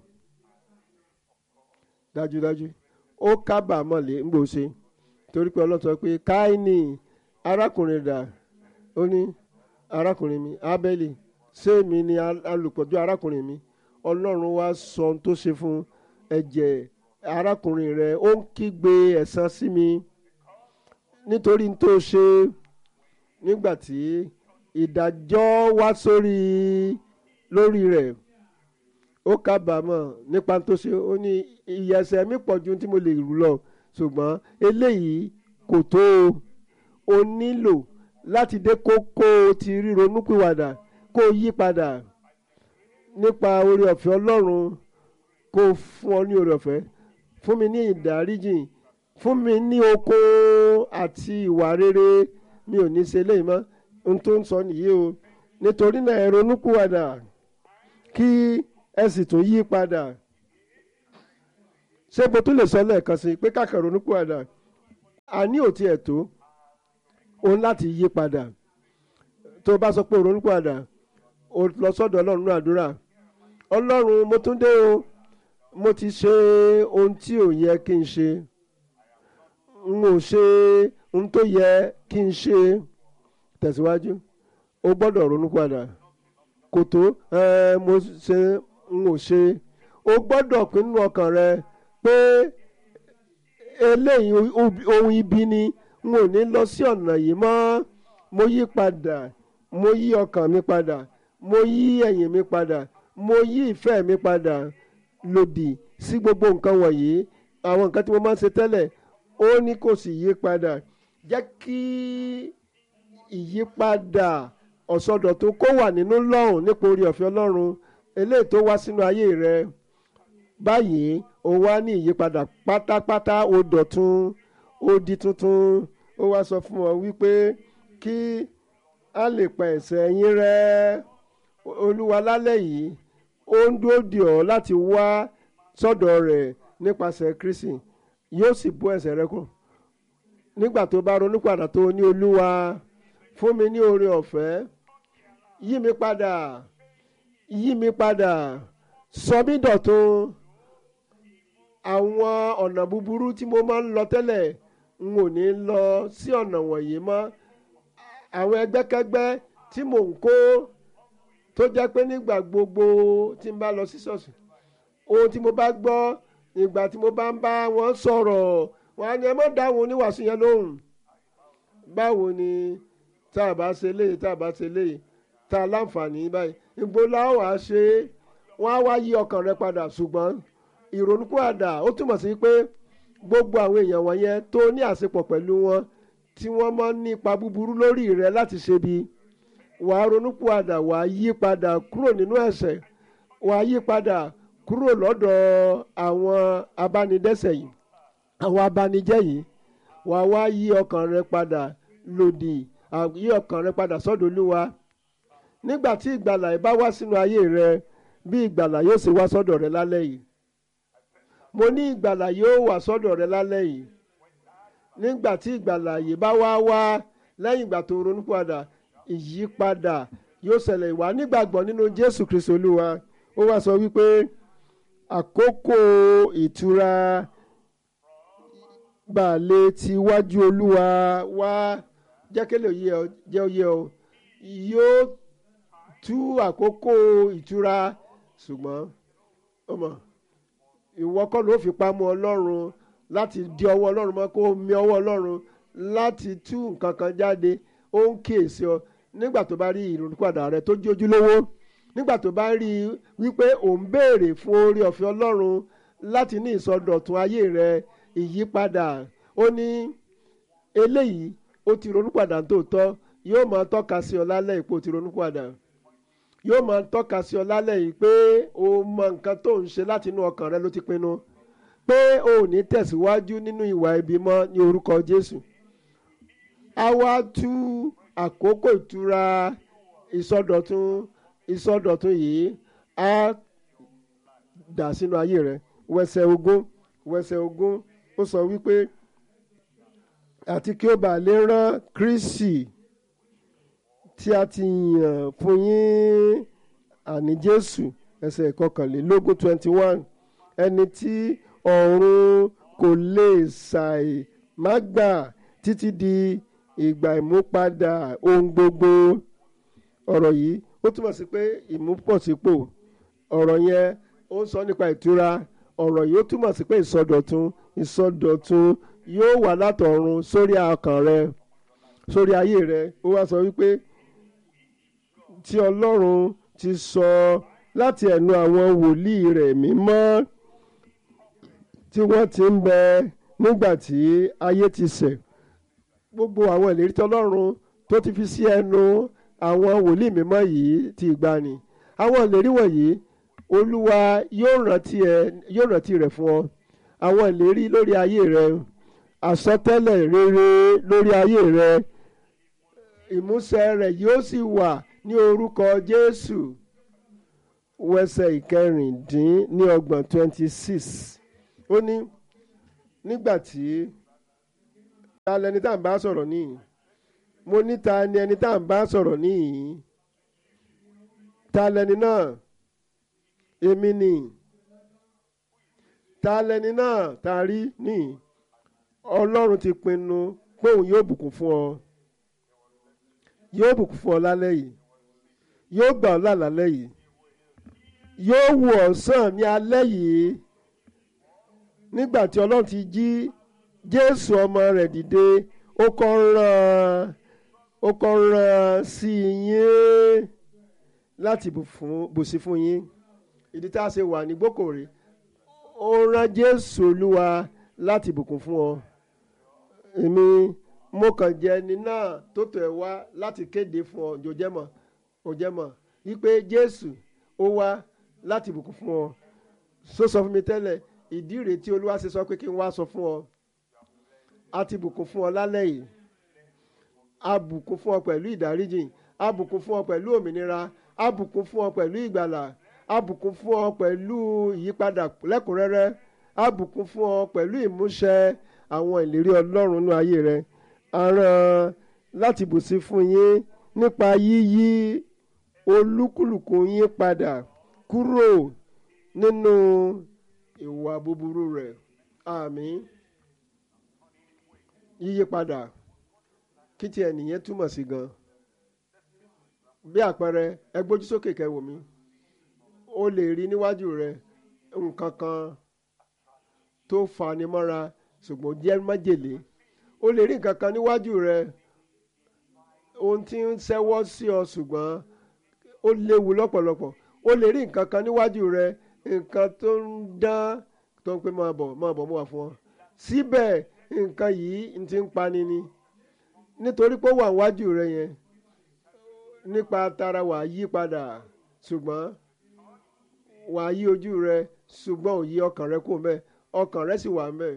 dájúdájú ó kábàámọ̀ lé ń gbòòṣe torí pé ọlọ́run sọ pé káínì arákùnrin dà ó ní arákùnrin mi ábẹ́lì ṣé mi ni alùpọ̀jù arákùnrin mi ọlọ́run wá sọ ohun tó ṣe fún ẹ̀jẹ̀ arákùnrin rẹ̀ ó ń kígbe ẹ̀san sí mi nítorí n tó ṣe nígbà tí ìdájọ́ wá sórí lórí rẹ̀ ó kábàámọ̀ nípa tó ṣe ó ní ìyẹ̀sẹ̀ mi pọ̀ ju tí mo lè rù lọ ṣùgbọ́n eléyìí kò tó o nílò láti dé kókó ti ríronúpìwàdà kó yí padà nípa oore ọ̀fẹ́ ọlọ́run kó fún ọ ní oore ọ̀fẹ́ fún mi ní ìdáríjì fún mi ní okun àti ìwà rere mi ò ní ṣe léyìí mọ́ ohun tó ń sọ nìyí o nítorí náà ẹ ronúpìwàdà kí ẹ sì tún yí padà ṣé mo tún lè sọ lẹ́ẹ̀kan sí i pé káàkiri ronúpìwàdà àní ò tiẹ̀ tó òun láti yí padà tó o bá sọ pé ronúpìwàdà o lọ sọ́dọ̀ ọlọ́run ní àdúrà ọlọ́run mo tún dé o mo ti ṣe ohun tí ò yẹ kí n ṣe n ò ṣe ohun tó yẹ kí n ṣe tẹ̀síwájú o gbọ́dọ̀ ronúpìwàdà kò tó ẹ mo ṣe n ò ṣe o gbọ́dọ̀ pinnu ọkàn rẹ pé eléyìí ohun ibi ni n ò ní lọ sí ọ̀nà yìí mọ́ mo yí padà mo yí ọkàn mi padà mo yí ẹ̀yìn mi padà mo yí ìfẹ́ mi padà lòdì sí gbogbo nǹkan wọ̀nyí àwọn nǹkan tí mo máa ń ṣe tẹ́lẹ̀ ó ní kò sì yí padà jẹ́ kí ìyípadà ọ̀sọ̀dọ̀tún kó wà nínú lọ́hùn nípa orí ọ̀fẹ́ ọlọ́run eléyìí tó wá sínú ayé rẹ báyìí ó wá ní ìyípadà pátápátá ó dọ̀tun ó di tuntun ó wá sọ fún ọ wípé kí a lè pa ẹ̀ṣẹ̀ yín rẹ́ olúwa lálẹ́ yìí ó ń dúró dè ọ́ láti wá sọ́dọ̀ rẹ̀ nípasẹ̀ kristi yóò sì bọ́ ẹ̀ṣẹ̀ rẹ kù nígbà tó bá ronú padà tó ní olúwa fún mi ní oore ọ̀fẹ́ yí mi padà yí mi padà sọ mí dọ̀tun àwọn ọ̀nà búburú tí mo máa ń lọ tẹ́lẹ̀ n ò ní lọ sí ọ̀nà wọ̀nyí mọ́ àwọn ẹgbẹ́kẹ́gbẹ́ tí mò ń kó tó jẹ́ pé nígbà gbogbo tí n bá lọ sí ṣọ́ọ̀ṣì ohun tí mo bá gbọ́ ìgbà tí mo bá ń bá wọn sọ̀rọ̀ wọn á ní ẹ má dáhùn oníwàásù yẹn lóhùn báwo ni tá a bá ṣe léyìí tá a bá ṣe léyìí tá a láǹfààní báyìí ìgbó láwà á ṣe é wọ́n á wá yí ọkàn rẹ padà ṣùgbọ́n ìrònúpìwàdà ó túmọ̀ sí pé gbogbo àwọn èèyàn wọ̀nyẹn tó ní àṣepọ̀ pẹ̀lú wọn tí wọ́n máa ń nípa búburú lórí rẹ láti ṣe bí wà á ronúpìwàdà wà á yí padà kúrò nínú ẹ̀ṣẹ̀ wà á yí padà kúrò lọ́dọ̀ àwọn abánidẹ́ṣẹ̀ yìí àwọn abanijẹ́ yìí wà á wá yí ọkàn rẹ padà lòdì yí ọkàn rẹ padà sọ́dọ̀ olúwa nígbà tí ìgbàlà yìí bá wá sínú ayé rẹ bí ìgbàlà yóò ṣe wá sọ́dọ̀ rẹ lálẹ́ yìí mo ní ìgbàlà yóò wá sọ́dọ̀ rẹ lálẹ́ yìí nígbà tí ìgbàlà yìí bá wá wá lẹ́yìn ìgbà tó ronú padà ìyípadà yóò ṣẹlẹ̀ wá nígbàgbọ́ nínú Jésù Kristi Olúwa ó wá sọ wípé àkókò ìtura balẹ̀ ti wájú Olúwa wá jẹ́kẹ́lẹ́ òye ọ jẹ́ òye ọ yóò tú àkókò ìtura ṣùgbọ́n ọmọ ìwọ kọ́ ló fi pamọ́ Ọlọ́run láti di ọwọ́ Ọlọ́run mọ́ kó mi ọwọ́ Ọlọ́run láti tú nǹkan kan jáde ó ń kíyèsí ọ nígbà tó bá rí ìrònúpìwàdà rẹ tó jójú lówó nígbà tó bá rí i wípé ò ń béèrè fún oore ọ̀fẹ́ Ọlọ́run láti ní ìsọdọ̀tun ayé rẹ ìyípadà ó ní eléyìí ó ti ronúpìwàdà tòótọ́ yóò máa tọ́ka sí ọ lálẹ́ ìpò ti ronúpìwàdà yóò máa tọ́ka sí ọ lálẹ́ yìí pé o mọ nǹkan tó ń ṣe láti inú ọkàn rẹ ló ti pinnu pé o ò ní tẹ̀síwájú nínú ìwà ibi mọ́ ní orúkọ Jésù a wá tú àkókò ìtura ìsọdọ̀tun ìsọdọ̀tun yìí á dà sínú ayé rẹ wẹsẹ̀ ogún wẹsẹ̀ ogún ó sọ wípé àti kí ó bàa lè rán Kristi tí a ti yàn fún yín àní Jésù ẹsẹ̀ ìkọkànlélógún twenty one ẹni tí ọ̀run kò lè ṣàì má gbà títí di ìgbà ìmúpadà ohun gbogbo ọ̀rọ̀ yìí ó túmọ̀ sí pé ìmúpọ̀sípò ọ̀rọ̀ yẹn ó ń sọ nípa ìtura ọ̀rọ̀ yìí ó túmọ̀ sí pé ìsọdọ̀tun ìsọdọ̀tun yóò wà látọ̀run sórí ọkàn rẹ sórí ayé rẹ ó wá sọ wípé tí Ọlọ́run ti sọ láti ẹnu àwọn wòlíì rẹ̀ mímọ́ tí wọ́n ti ń bẹ nígbà tí ayé ti ṣẹ̀ gbogbo àwọn ìlérí tí Ọlọ́run tó ti fi sí ẹnu àwọn wòlíì mímọ́ yìí ti ìgbani àwọn ìlérí wọ̀nyí Olúwa yóò rántí ẹ yóò rántí rẹ̀ fún ọ àwọn ìlérí lórí ayé rẹ àsọtẹ́lẹ̀ rere lórí ayé rẹ ìmúṣẹ rẹ̀ yóò sì wà ní orúkọ Jésù wẹsẹ̀ ìkẹrìndín ní ọgbọ̀n twenty six ó ní nígbà tí ta lẹni tá à ń bá sọ̀rọ̀ níyì mo ní ta ni ẹni tá à ń bá sọ̀rọ̀ níyì ta lẹni náà èmi ni ta lẹni náà ta rí níyì ọlọ́run ti pinnu pé òun yóò bùkún fún ọ yóò bùkún fún ọ lálẹ́ yìí yóò gbà ọ́ là lálẹ́ yìí yóò wù ọ́ sàn ní alẹ́ yìí nígbà tí ọlọ́run ti jí jésù ọmọ rẹ̀ dìde ó kọ́ rán ó kọ́ rán sí yín láti bùsí fún yín ìdí tá a ṣe wà ní gbókòrè ó rán jésù olúwa láti bùkún fún ọ èmi mo kàn jẹ́ ẹni náà tó tọ̀ ẹ́ wá láti kéde fún ọ jòjẹ́mọ̀ òjẹ́mọ̀ wípé jésù ó wá láti bùkún fún ọ sọ sọ fún mi tẹ́lẹ̀ ìdí rèé tí olúwa ṣe sọ pé kí n wá sọ fún ọ a ti bùkún fún ọ lálẹ́ yìí a bùkún fún ọ pẹ̀lú ìdáríjìn a bùkún fún ọ pẹ̀lú òmìnira a bùkún fún ọ pẹ̀lú ìgbàlà a bùkún fún ọ pẹ̀lú ìyípadà lẹ́kùnrẹ́rẹ́ a bùkún fún ọ pẹ̀lú ìmúṣẹ àwọn ìlérí ọlọ́run nínú ayé rẹ a rán láti bùsí fún yín nípa yíyí olúkúlùkù yín padà kúrò nínú ìwà búburú rẹ̀ àmín yíyí padà kí tí ẹnìyẹn túmọ̀ sí gan bí àpẹẹrẹ ẹ gbójú sókè kẹ́ wò mí o lè rí níwájú rẹ nǹkan kan tó fani mọ́ra ṣùgbọ́n jẹ́ májèlé o lè rí nǹkan kan níwájú rẹ ohun tí ń ṣẹ́wọ́ sí ọ ṣùgbọ́n ó léwu lọ́pọ̀lọpọ̀ o lè rí nǹkan kan níwájú rẹ nǹkan tó ń dán tó ń pè máa bọ̀ máa bọ̀ mú wá fún ọ síbẹ̀ nǹkan yìí ti ń pani ni nítorí pé ó wà níwájú rẹ yẹn nípa tara wà yí padà ṣùgbọ́n wà yí ojú rẹ ṣùgbọ́n ò yí ọkàn rẹ kò mẹ́ ọkàn rẹ sì wà mẹ́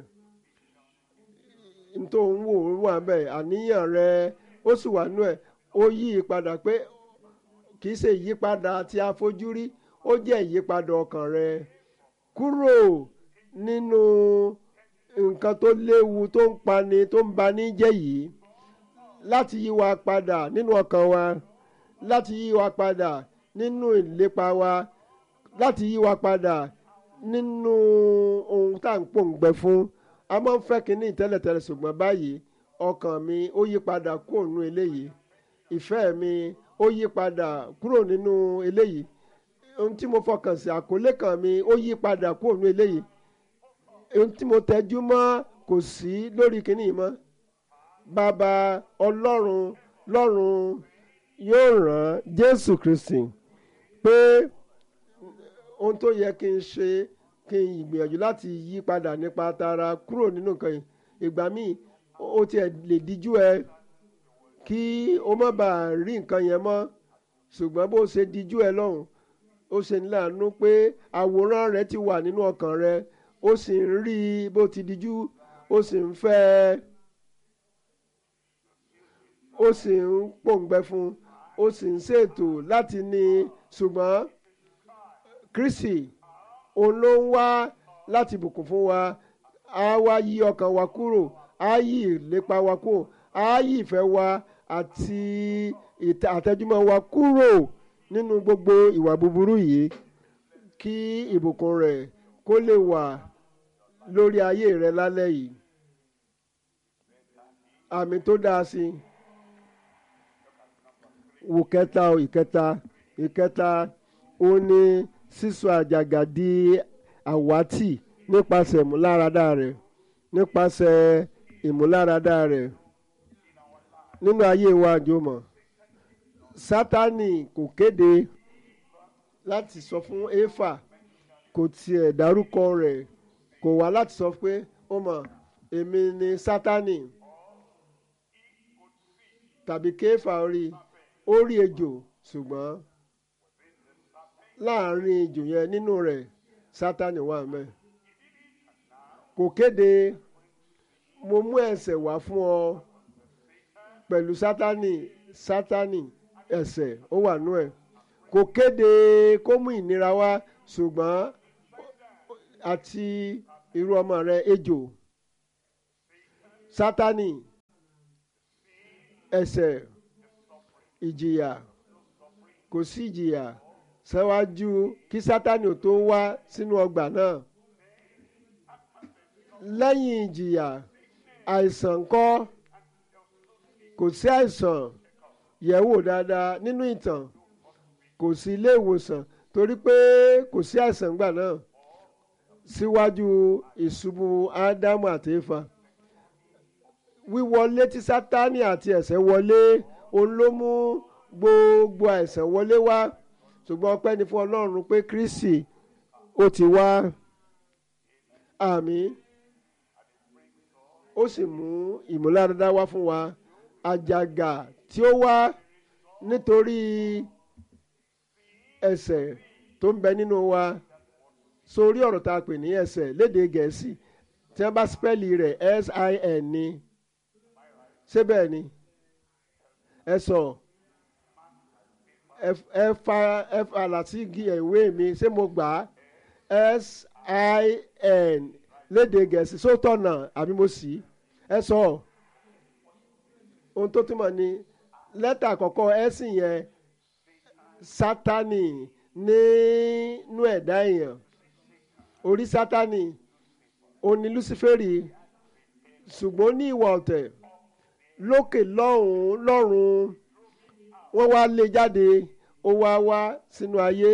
nítorí òun wò ó wà mẹ́ àníyàn rẹ ó sì wà nú ẹ̀ ó yí padà pé kì í ṣe ìyípadà tí a fojú rí ó jẹ́ ìyípadà ọkàn rẹ kúrò nínú nǹkan tó léwu tó ń pani tó ń bani jẹ́ yìí láti yí wa padà nínú ọkàn wa láti yí wa padà nínú ìlépa wa láti yí wa padà nínú ohun tá à ń pòǹgbẹ fún a máa ń fẹ́ kínní tẹ́lẹ̀tẹ́lẹ̀ ṣùgbọ́n báyìí ọkàn mi ó yí padà kúrò nínú eléyìí ìfẹ́ mi ó yí padà kúrò nínú eléyìí ohun tí mo fọkàn sí àkọlé kan mi ó yí padà kúrò nínú eléyìí ohun tí mo tẹjú mọ́ kò sí lórí kínní mọ́ bàbá ọlọ́run lọ́run yóò rán jésù kristi pé ohun tó yẹ kí n ṣe kí n gbìyànjú láti yí padà nípa tara kúrò nínú nǹkan yìí ìgbà míì ó tiẹ̀ lè díjú ẹ kí o má bàa rí nǹkan yẹn mọ́ ṣùgbọ́n bó ṣe díjú ẹ lọ́hùn ó ṣe ní láàánú pé àwòrán rẹ ti wà nínú ọkàn rẹ ó sì ń rí bó ti díjú ó sì ń fẹ́ ẹ ó sì ń pòǹgbẹ fún ó sì ń ṣètò láti ní ṣùgbọ́n kristi òun ló ń wá láti bùkún fún wa á wá yí ọkàn wa kúrò á yí ìlépa wa kúrò á yí ìfẹ́ wa àti àtẹjúmọ́ wa kúrò nínú gbogbo ìwà búburú yìí kí ìbùkún rẹ̀ kó lè wà lórí ayé rẹ lálẹ́ yìí àmì tó dáa sí i wò kẹta o ìkẹta ìkẹta ó ní sísọ àjàgà di àwátì nípasẹ̀ ìmúláradá rẹ̀ nípasẹ̀ ìmúláradá rẹ̀ nínú ayé wa àjọmọ̀ sátani kò kéde láti sọ fún éfà kò tiẹ̀ dárúkọ rẹ̀ kò wá láti sọ pé ó mọ̀ èmi ni sátani tàbí kéfà rí ó rí ejò ṣùgbọ́n láàrin ejò yẹn nínú rẹ̀ sátani wà mẹ́ kò kéde mo mú ẹ̀ṣẹ̀ wá fún ọ pẹ̀lú sátani sátani ẹ̀ṣẹ̀ ó wà nú ẹ̀ kò kéde kó mú ìnira wá ṣùgbọ́n àti irú ọmọ rẹ ejò sátani ẹ̀ṣẹ̀ ìjìyà kò sí ìjìyà ṣáwájú kí sátani ò tó wá sínú ọgbà náà lẹ́yìn ìjìyà àìsàn ńkọ́ kò sí àìsàn yẹ̀wò dáadáa nínú ìtàn kò sí ilé ìwòsàn torí pé kò sí àìsàn ńgbà náà síwájú ìṣubú ádámù àti éfà wíwọlé tí sátani àti ẹ̀ṣẹ̀ wọlé òun ló mú gbogbo àìsàn wọlé wá ṣùgbọ́n ọpẹ́ ni fún ọlọ́run pé kristi ó ti wá àmín ó sì mú ìmúláradá wá fún wa àjàgà tí ó wá nítorí ẹ̀ṣẹ̀ tó ń bẹ nínú wa sórí ọ̀rọ̀ tá a pè ní ẹ̀ṣẹ̀ lédè gẹ̀ẹ́sì tí wọ́n bá spẹ́lì rẹ̀ s-i-n ni ṣé bẹ́ẹ̀ ni ẹ sọ ẹ fa ẹ fa làtìgì ìwé mi ṣé mo gbà á s-i-n lédè gẹ̀ẹ́sì sótọ̀nà àbí mo sì ẹ sọ ohun tó túmọ̀ ní lẹ́tà àkọ́kọ́ ẹ̀sìn yẹn sátani nínú ẹ̀dá èèyàn orí sátani òní luciferi ṣùgbọ́n ní ìwà ọ̀tẹ̀ lókè lọ́hùn-ún lọ́rùn wọ́n wá lé jáde ó wá wá sínú ayé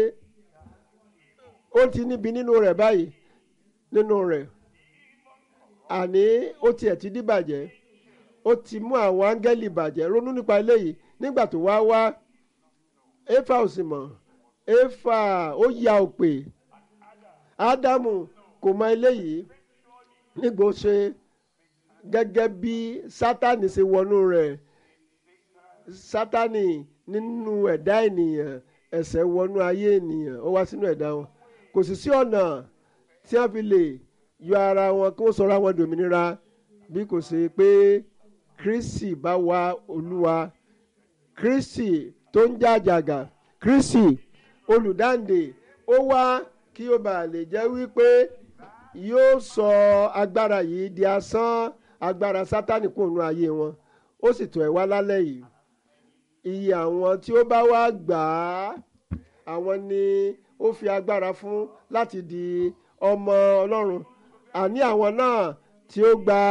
ó ti níbi nínú rẹ̀ báyìí nínú rẹ̀ àní ó tiẹ̀ ti díbàjẹ́ ó ti mú àwọn áńgẹ́lì bàjẹ́ ronú nípa eléyìí nígbà tó wá wá éfà ò sì mọ̀ éfà ó ya òpè ádámù kò mọ eléyìí nígbà ó ṣe gẹ́gẹ́ bí sátani ṣe wọnú rẹ̀ sátani nínú ẹ̀dá ènìyàn ẹ̀ṣẹ̀ wọnú ayé ènìyàn ó wá sínú ẹ̀dá wọn kò sì sí ọ̀nà tí wọ́n fi lè yọ ara wọn kí wọ́n sọra wọn dòmìnira bí kò ṣe pé kristi bá wá olúwa kristi tó ń jàjàgà kristi olùdáǹdè ó wá kí ó bàa lè jẹ́ wípé yóò sọ agbára yìí di asán agbára sátánì kò nu ayé wọn ó sì tọ̀ ẹ́ wá lálẹ́ yìí iye àwọn tí ó bá wá gbà á àwọn ni ó fi agbára fún láti di ọmọ ọlọ́run àní àwọn náà tí ó gba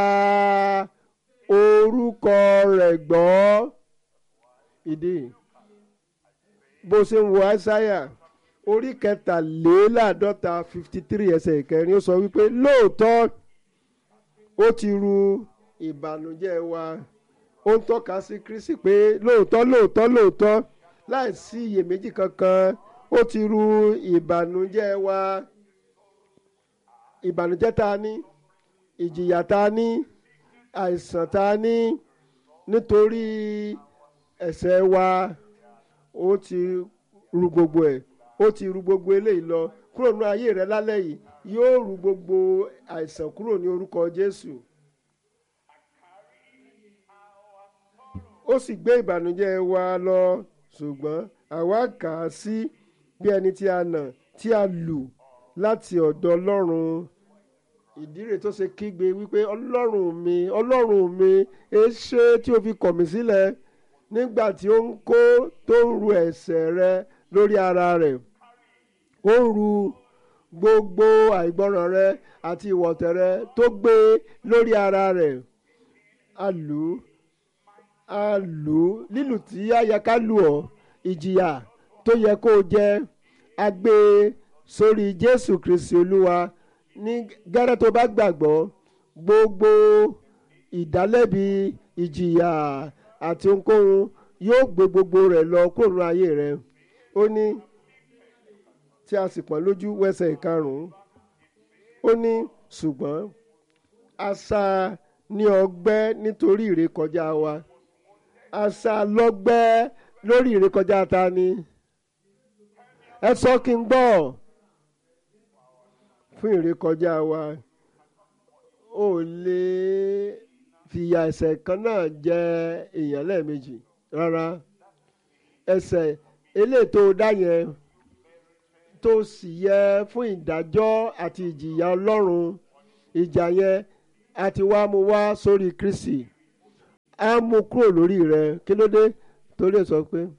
orúkọ rẹ̀ gbọ́ ìdí bó ṣe ń wo àìsáyà orí kẹtàléláàádọ́ta fifty three ẹsẹ̀ ìkẹrin ó sọ wípé lóòótọ́ ó ti ru ìbànújẹ́ wa ó ń tọ́ka sí kristi pé lóòótọ́ lóòótọ́ lóòótọ́ láì sí iyèméjì kankan ó ti ru ìbànújẹ́ wa ìbànújẹ́ tá a ní ìjìyà tá a ní àìsàn tá a ní nítorí ẹ̀ṣẹ̀ wa ó ti ru gbogbo ẹ̀ ó ti ru gbogbo eléyìí lọ kúrò ní ayé rẹ lálẹ́ yìí yóò ru gbogbo àìsàn kúrò ní orúkọ Jésù. ó sì gbé ìbànújẹ́ wa lọ ṣùgbọ́n àwa kà á sí bí ẹni tí a nà tí a lù láti ọ̀dọ̀ Ọlọ́run ìdí rẹ̀ tó ṣe kígbe wípé Ọlọ́run mi Ọlọ́run mi èṣe tí o fi kọ̀ mí sílẹ̀ nígbà tí ó ń kó tó ń ru ẹ̀ṣẹ̀ rẹ lórí ara rẹ̀ ó ń ru gbogbo àìgbọràn rẹ àti ìwọ̀tẹ̀ rẹ tó gbé lórí ara rẹ̀ a lù ú a lù ú lílù tí a yẹ ká lù ọ́ ìjìyà tó yẹ kó o jẹ a gbé sórí Jésù Kristi Olúwa ní gẹ́rẹ́ tó bá gbàgbọ́ gbogbo ìdálẹ́bi ìjìyà àti ohunkóhun yóò gbé gbogbo rẹ̀ lọ kúrò ní ayé rẹ̀ ó ní tí a sì pọ́n lójú wẹ́sẹ̀ ìkarùn-ún ó ní ṣùgbọ́n a sá ní ọgbẹ́ nítorí ìrékọjá wa a sá lọ́gbẹ́ lórí ìrékọjá ta ni ẹ sọ kí n gbọ́ fún ìrékọjá wa ó lè fìyà ẹ̀ṣẹ̀ kan náà jẹ èèyàn lẹ́ẹ̀mejì rárá ẹ̀ṣẹ̀ eléyìí tó dá yẹn tó sì yẹ fún ìdájọ́ àti ìjìyà Ọlọ́run ìjà yẹn a ti wá mu wá sórí Kristi á mú kúrò lórí rẹ kí ló dé torí ẹ sọ pé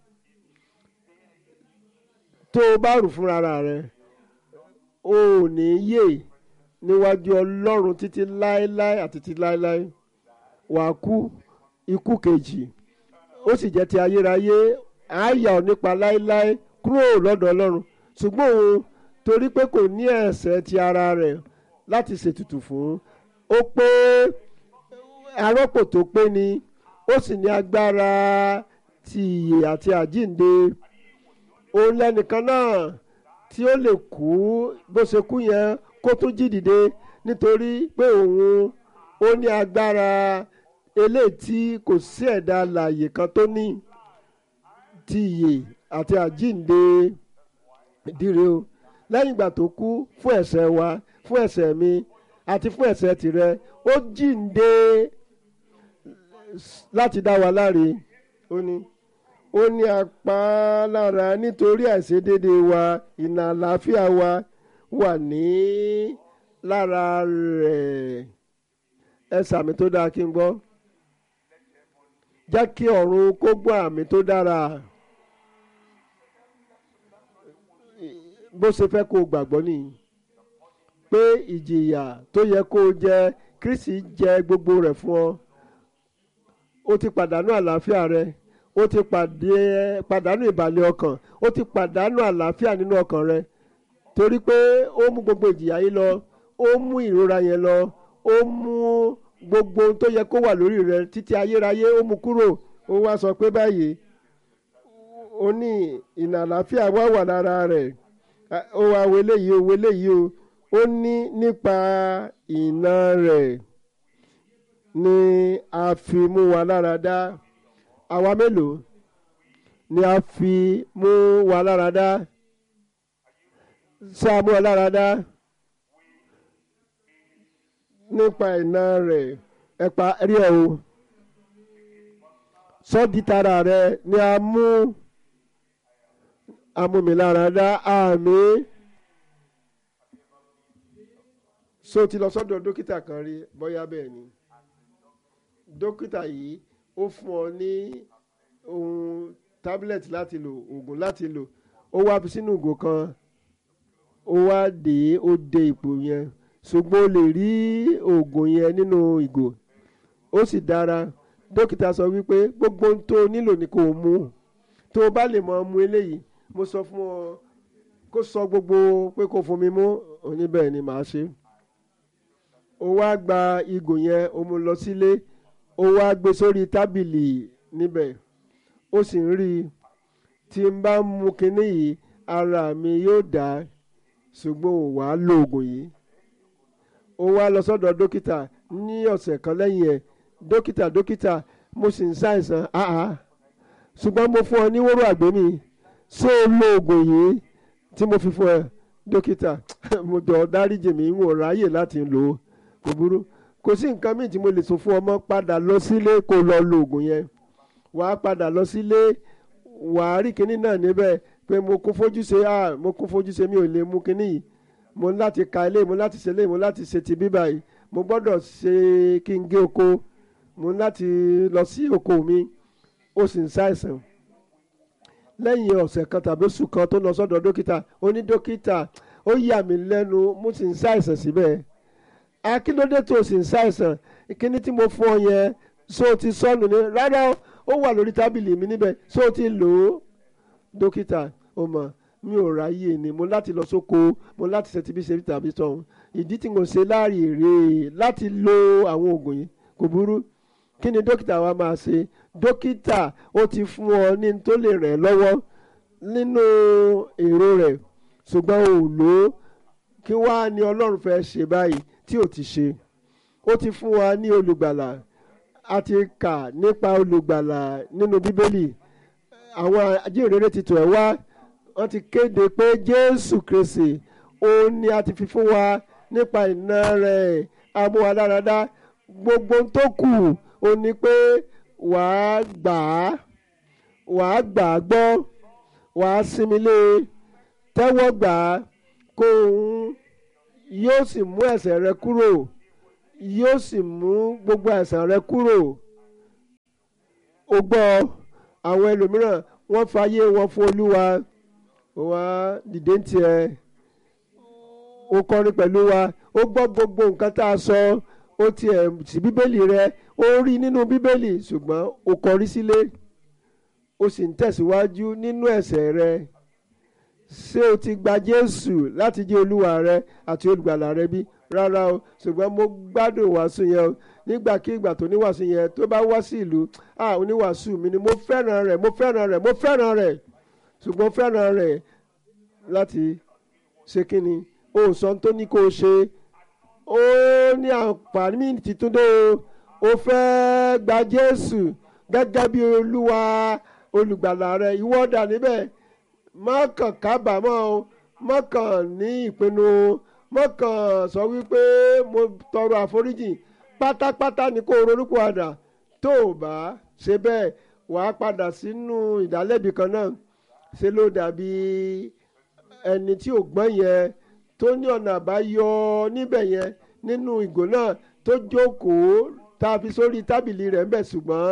tó o bá rù fúnra rẹ o ò ní yè níwájú Ọlọ́run títí láéláé àti títí láéláé wà á kú ikú kejì ó sì jẹ́ ti ayérayé àáyà ọ̀ nípa láéláé kúrò lọ́dọ̀ Ọlọ́run ṣùgbọ́n òun torí pé kò ní ẹ̀ṣẹ̀ ti ara rẹ̀ láti ṣètùtù fún ó pé arọ́pò tó pé ni ó sì ní agbára ti ìyè àti àjíǹde òun lẹ́nìkan náà tí ó lè kú bó ṣe kú yẹn kó tún jí dìde nítorí pé òun ó ní agbára eléyìí tí kò sí ẹ̀dá alààyè kan tó ní ti ìyè àti àjíǹde dire o lẹ́yìn ìgbà tó kú fún ẹ̀ṣẹ̀ wa fún ẹ̀ṣẹ̀ mi àti fún ẹ̀ṣẹ̀ tìrẹ ó jíǹde láti dá wa láre ó ní ó ní apá lára nítorí àìṣedéédé wa ìnà àlàáfíà wa wà ní lára rẹ̀ ẹ sàmì tó dáa kí n gbọ́ jẹ́ kí ọ̀run kó gbọ́ àmì tó dára bó ṣe fẹ́ kó o gbàgbọ́ nìyí pé ìjìyà tó yẹ kó o jẹ Kristi jẹ gbogbo rẹ̀ fún ọ o ti pàdánù àlàáfíà rẹ o ti pàdánù ìbàlẹ̀ ọkàn o ti pàdánù àlàáfíà nínú ọkàn rẹ torí pé ó mú gbogbo ìjìyà yìí lọ ó mú ìrora yẹn lọ ó mú gbogbo ohun tó yẹ kó wà lórí rẹ títí ayérayé ó mú kúrò ó wá sọ pé báyìí ó ní ìnà àlàáfíà wá wà lára rẹ̀ ó wá wọlé yìí ó wọlé yìí o ó ní nípa ìná rẹ̀ ni a fi mú wa lára dá àwa mélòó ni a fi mú wa lára dá ṣá mú wa lára dá nípa ìná rẹ̀ ẹ̀pà rí ẹ̀ o sọ́ọ́dì tara rẹ̀ ni a mú amúmiláradá àmín so ti lọ sọ́dọ̀ dókítà kan rí bóyá bẹ́ẹ̀ ni dókítà yìí ó fún ọ ní ohun tablet láti lò oògùn láti lò ó wá fi sínú ìgò kan ó wá dé ó de ipò yẹn ṣùgbọ́n o lè rí oògùn yẹn nínú ìgò ó sì dára dókítà sọ wípé gbogbo ohun tó o nílò ni kò mú tó o bá lè mọ mu eléyìí mo sọ fún ọ kó sọ gbogbo pé kó fún mi mú oníbẹ̀ ni màá ṣe ó wá gba ìgò yẹn ó mú lọ sílé ó wá gbé sórí tábìlì níbẹ̀ ó sì ń rí i tí n bá mu kinní yìí ara mi yóò dá ṣùgbọ́n ò wá lo oògùn yìí ó wá lọ sọ́dọ̀ dókítà ní ọ̀sẹ̀ kan lẹ́yìn ẹ̀ dókítà dókítà mo sì ń ṣàìsàn áhà ṣùgbọ́n mo fún ọ ní wóró àgbémì ṣé o lo oògùn yìí tí mo fi fún ẹ dókítà mo jọ dáríjì mi ń wò ráyè láti lò ó kò burú kò sí nǹkan míì tí mo lè sọ fún ọmọ padà lọ sílé kó lọ lo oògùn yẹn wàá padà lọ sílé wàá rí kinní náà níbẹ̀ pé mo kún fojú ṣe ah mo kún fojú ṣe mi ò lè mú kinní yìí mo ní láti ka ilé mo ní láti ṣe ilé mo ní láti ṣe ti bíbá yìí mo gbọ́dọ̀ ṣe kí n gé oko mo ní láti lọ sí oko mi ó sì ń ṣàìsàn lẹ́yìn ọ̀sẹ̀ kan tàbí oṣù kan tó lọ sọ́dọ̀ dókítà ó ní dókítà ó yà mí lẹ́nu mo sì ń ṣàìsàn síbẹ̀ akíndóde tó sì ń ṣàìsàn kíní tí mo fún ọ yẹn ṣó o ti sọnù ní rárá ó wà lórí tábìlì mi níbẹ̀ ṣó o ti lò ó dókítà ó mọ̀ mi ò ráyè ni mo láti lọ sóko mo láti ṣe tibí ṣe tàbí tọ̀hún ìdí tí mo ṣe láàyè rèé láti lo àwọn oògùn yìí kò burú kí ni dókítà wa máa ṣe dókítà ó ti fún ọ ní tó lè rẹ̀ lọ́wọ́ nínú èrò rẹ̀ ṣùgbọ́n ò lò ó kí wàá ní ọlọ́run fẹ́ ṣe báyìí tí ò ti ṣe ó ti fún wa ní olùgbàlà a ti kà nípa olùgbàlà nínú bíbélì àwọn ajínrere ti tọ̀ ẹ́ wá wọ́n ti kéde pé jésù kristi òun ni a ti fi fún wa nípa ìná rẹ̀ amúwadáradá gbogbo tó kù ó ní pé wàá gbà á wàá gbà á gbọ́ wàá sinmi lé tẹ́wọ́ gbà á kó òun yóò sì mú ẹ̀ṣẹ̀ rẹ kúrò yóò sì mú gbogbo àìsàn rẹ kúrò o gbọ́ àwọn ẹlòmíràn wọ́n fàyè wọn fún olúwa wá dìde ń tiẹ̀ ó kọrin pẹ̀lú wa ó gbọ́ gbogbo nǹkan tá a sọ ó tiẹ̀ sí bíbélì rẹ ó rí nínú bíbélì ṣùgbọ́n ó kọrí sílé ó sì ń tẹ̀síwájú nínú ẹ̀ṣẹ̀ rẹ ṣé o ti gba Jésù láti jẹ́ olúwa rẹ àti olùgbàlà rẹ bí rárá o ṣùgbọ́n mo gbádùn wàásù yẹn o nígbàkigbà tó níwàásù yẹn tó bá wá sí ìlú ah oníwàásù mi ni mo fẹ́ràn rẹ̀ mo fẹ́ràn rẹ̀ mo fẹ́ràn rẹ̀ ṣùgbọ́n fẹ́ràn rẹ̀ láti ṣe kí ni o sọ tó ní kó o ṣe ó ní àǹfààní títún dé o ó fẹ́ gba Jésù gẹ́gẹ́ bí olúwa olùgbàlà rẹ ìwọ dà níbẹ̀ má kàn kábàámọ̀ o má kàn ní ìpinnu o má kàn sọ wípé mo tọrọ àforíjì pátápátá ni kó o ronúpìwàdà tó o bá ṣe bẹ́ẹ̀ wàá padà sínú ìdálẹ́bi kan náà ṣe ló dàbí ẹni tí ò gbọ́n yẹn tó ní ọ̀nà àbáyọ níbẹ̀ yẹn nínú ìgò náà tó jókòó tá a fi sórí tábìlì rẹ̀ ńbẹ̀ ṣùgbọ́n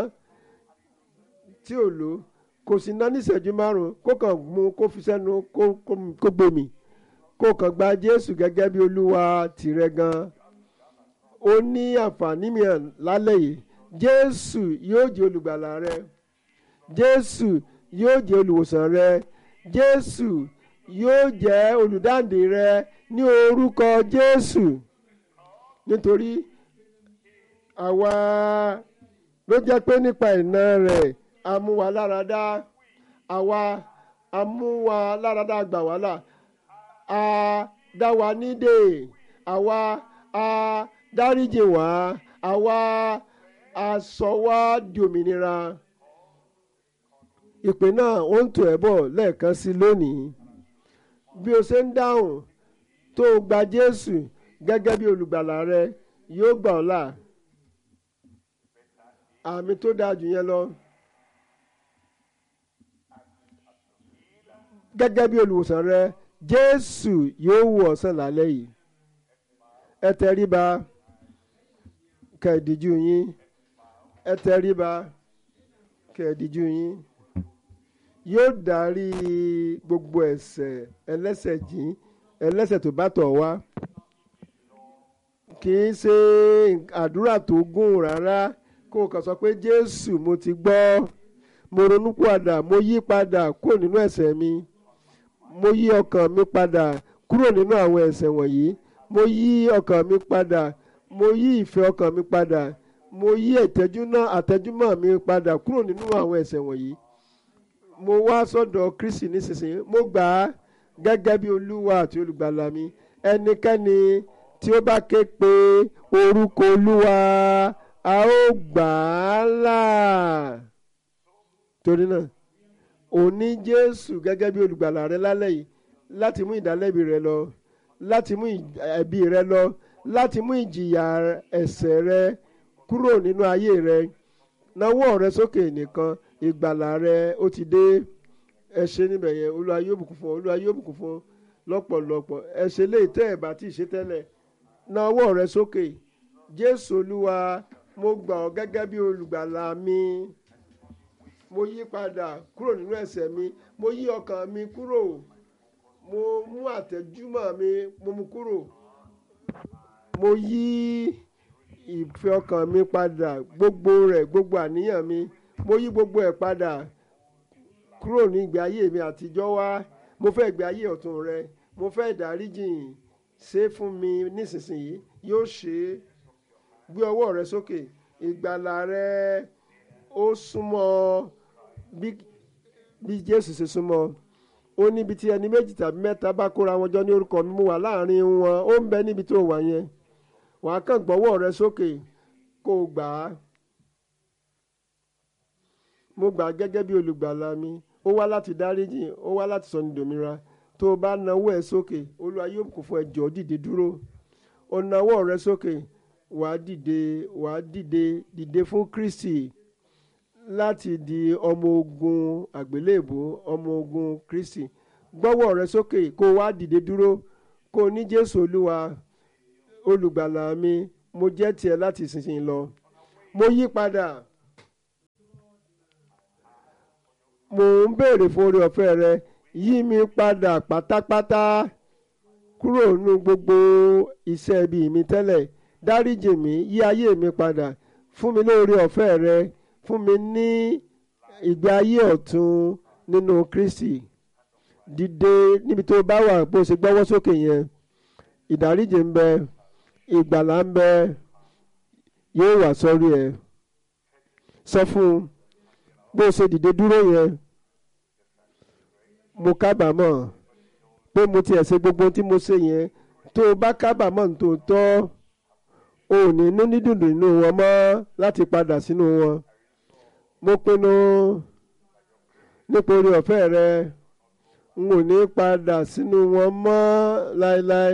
tí ò lò kò sí ná ní ìṣẹ́jú márùn-ún kó kàn mú kó fi sẹ́nu kó gbòmì kó kàn gba Jésù gẹ́gẹ́ bí olúwa tìrẹ gan ó ní àǹfààní mìíràn lálẹ́ yìí Jésù yóò jẹ́ olùgbàlà rẹ Jésù yóò jẹ́ olùwòsàn rẹ Jésù yóò jẹ́ olùdáǹdè rẹ ní orúkọ Jésù nítorí àwa ló jẹ́ pé nípa ìná rẹ̀ amúwaláradá àwa amúwaláradá gbà wá là a dá wa nídè àwa a dáríjì wá àwa a sọ wá di òmìnira ìpè náà ó ń tò ẹ́ bọ̀ lẹ́ẹ̀kan sí lónìí bí o ṣe ń dáhùn tó o gba Jésù gẹ́gẹ́ bí olùgbàlà rẹ yóò gbà ọ́ là àmì tó dáa jù yẹn lọ gẹ́gẹ́ bí olùwòsàn rẹ Jésù yóò wò ọ́ sàn lálẹ́ yìí ẹ tẹríba kẹ̀díjú yín ẹ tẹríba kẹ̀díjú yín yóò darí gbogbo ẹ̀ṣẹ̀ ẹlẹ́ṣẹ̀ jìn ẹlẹ́ṣẹ̀ tó bá tọ̀ wá kì í ṣe àdúrà tó gùn rárá kó o kàn sọ pé Jésù mo ti gbọ́ mo ronú padà mo yí padà kúrò nínú ẹ̀ṣẹ̀ mi mo yí ọkàn mi padà kúrò nínú àwọn ẹ̀ṣẹ̀ wọ̀nyí mo yí ọkàn mi padà mo yí ìfẹ́ ọkàn mi padà mo yí ìtẹ́júná àtẹ́júmọ́ mi padà kúrò nínú àwọn ẹ̀ṣẹ̀ wọ̀nyí mo wá sọ́dọ̀ Kristi nísinsìnyí mo gbà á gẹ́gẹ́ bí olúwa àti olùgbàlà mi ẹnikẹ́ni tí ó bá ké pe orúkọ olúwa a ó gbà á là torí náà òní Jésù gẹ́gẹ́ bí olùgbàlà rẹ lálẹ́ yìí láti mú ìdálẹ́bi rẹ lọ láti mú ẹ̀bi rẹ lọ láti mú ìjìyà ẹ̀ṣẹ̀ rẹ kúrò nínú ayé rẹ nawọ́ rẹ sókè nìkan ìgbàlà rẹ ó ti dé ẹ ṣe níbẹ̀ yẹn olúwa yóò bùkún fún ọ olúwa yóò bùkún fún ọ lọ́pọ̀lọpọ̀ ẹ ṣe lè tẹ́ ẹ̀ bá tí ì ṣe tẹ́lẹ̀ nawọ́ rẹ sókè jésù olúwa mo gbà ọ́ gẹ́gẹ́ bí olùgbàlà mi mo yí padà kúrò nínú ẹ̀ṣẹ̀ mi mo yí ọkàn mi kúrò mo mú àtẹ̀júmọ́ mi mo mú kúrò mo yí ìfẹ́ ọkàn mi padà gbogbo rẹ̀ gbogbo àníyàn mi mo yí gbogbo ẹ̀ padà kúrò ní ìgbé ayé mi àtijọ́ wá mo fẹ́ ìgbé ayé ọ̀tun rẹ mo fẹ́ ìdáríjìn ṣe fún mi nísinsìnyí yóò ṣe é gbé ọwọ́ rẹ sókè ìgbàlà rẹ ó súnmọ́ bí bí Jésù ṣe súnmọ́ ó níbi tí ẹni méjì tàbí mẹ́ta bá kóra wọn jọ ní orúkọ mi mo wà láàrin wọn ó ń bẹ níbi tó wà yẹn wàá kàn gbọ́wọ́ rẹ sókè kó o gbà á mo gbà á gẹ́gẹ́ bí olùgbàlà mi ó wá láti dáríjì ó wá láti sọ ní dòmìnira tó o bá nawọ́ ẹ sókè olúwa yóò kún fún ẹ jọ̀ọ́ dìde dúró o nawọ́ rẹ sókè wàá dìde wàá dìde dìde fún Kristi láti di ọmọ ogun àgbélébùú ọmọ ogun Kristi gbọ́wọ́ rẹ sókè kó o wá dìde dúró kó o ní Jésù olúwa olùgbàlà mi mo jẹ́ tiẹ̀ láti ìsinsìnyí lọ mo yí padà mo ń béèrè fún oore ọ̀fẹ́ rẹ yí mi padà pátápátá kúrò nínú gbogbo iṣẹ́ ibi mi tẹ́lẹ̀ dáríjì mi yí ayé mi padà fún mi lóore ọ̀fẹ́ rẹ fún mi ní ìgbé ayé ọ̀tun nínú Kristi dìde níbi tó bá wà bó ṣe gbọ́wọ́ sókè yẹn ìdáríjì ń bẹ ìgbàlà ń bẹ yóò wà sọ́rí ẹ sọ fún un bó ṣe dìde dúró yẹn mo kábàámọ̀ pé mo tiẹ̀ ṣe gbogbo tí mo ṣe yẹn tó o bá kábàámọ̀ nítòótọ́ o ò ní inú dídùn nínú wọn mọ́ láti padà sínú wọn mo pinnu nípa oore ọ̀fẹ́ rẹ n ò ní padà sínú wọn mọ́ láéláé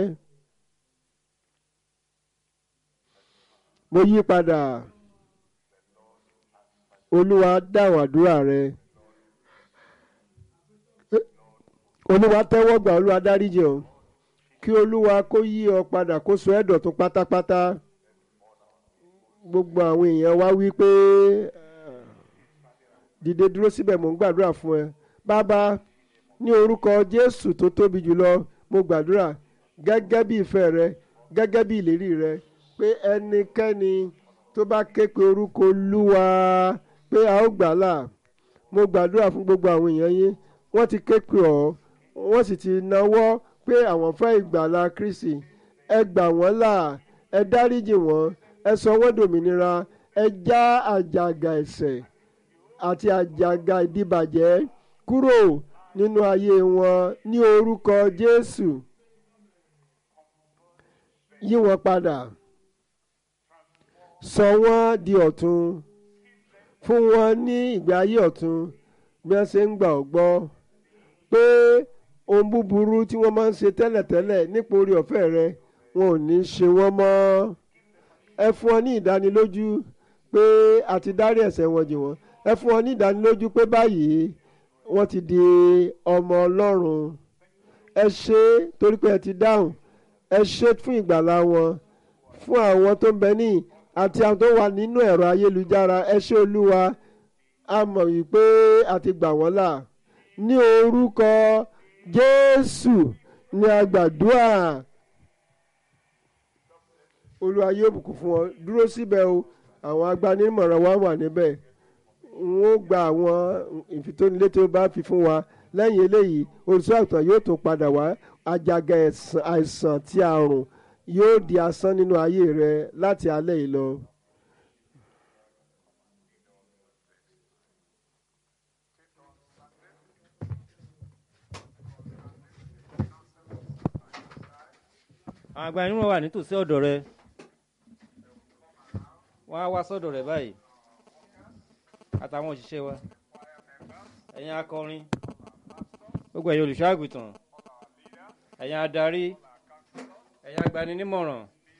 mo yí padà olúwa dáhùn àdúrà rẹ olúwa tẹ́wọ́ gbà olúwa dáríjì ọ́ kí olúwa kó yí ọ padà kó sọ ẹ́ dọ̀tun pátápátá gbogbo àwọn èèyàn wá wí pé dìde dúró síbẹ̀ mò ń gbàdúrà fún ẹ bàbá ní orúkọ jésù tó tóbi jùlọ mo gbàdúrà gẹ́gẹ́ bí ìfẹ́ rẹ gẹ́gẹ́ bí ìlérí rẹ pé ẹnikẹ́ni tó bá ké pe orúkọ olúwa pé a ó gbà là mo gbàdúrà fún gbogbo àwọn èèyàn yín wọ́n ti ké pe ọ́ wọ́n sì ti náwó pé àwọn fẹ́ ìgbàlà kristi ẹ gbà wọ́n là ẹ dáríjì wọ́n ẹ sọ wọ́n dòmìnira ẹ já àjàgà ẹ̀ṣẹ̀ àti àjàgà ìdíbàjẹ́ kúrò nínú ayé wọn ní orúkọ jésù yí wọn padà sọ wọ́n di ọ̀tun fún wọn ní ìgbé ayé ọ̀tun bí wọ́n ṣe ń gbà ọ́ gbọ́ pé ohun búburú tí wọ́n máa ń ṣe tẹ́lẹ̀tẹ́lẹ̀ nípa orí ọ̀fẹ́ rẹ wọn ò ní ṣe wọ́n mọ́ ẹ fún ọ ní ìdánilójú pé a ti dárí ẹ̀ṣẹ̀ wọn jì wọ́n ẹ fún ọ ní ìdánilójú pé báyìí wọ́n ti di ọmọ ọlọ́run ẹ ṣe torí pé ẹ ti dáhùn ẹ ṣe fún ìgbàlá wọn fún àwọn tó ń bẹ ní àti àwọn tó wà nínú ẹ̀rọ ayélujára ẹ ṣe olúwa a mọ̀ wípé a ti gbà wọ́n là ní orúkọ jésù ní agbàdúrà olúwa yóò bùkún fún ọ dúró síbẹ̀ o àwọn agbanimọ̀ràn wa wà níbẹ̀ n ó gba àwọn ìfitónilétí ó bá fi fún wa lẹ́yìn eléyìí olùṣọ́ àgùntàn yóò tún padà wá àjàgà àìsàn tí àrùn yóò di asán nínú ayé rẹ láti alẹ́ yìí lọ. àwọn àgbà irun wà nítòsí ọ̀dọ̀ rẹ wọ́n á wá sọ́dọ̀ rẹ báyìí àtàwọn òṣìṣẹ́ wa ẹ̀yin akọrin gbogbo ẹ̀yin olùṣọ́ àgùntàn ẹ̀yin adarí ẹ̀yin agbaninímọ̀ràn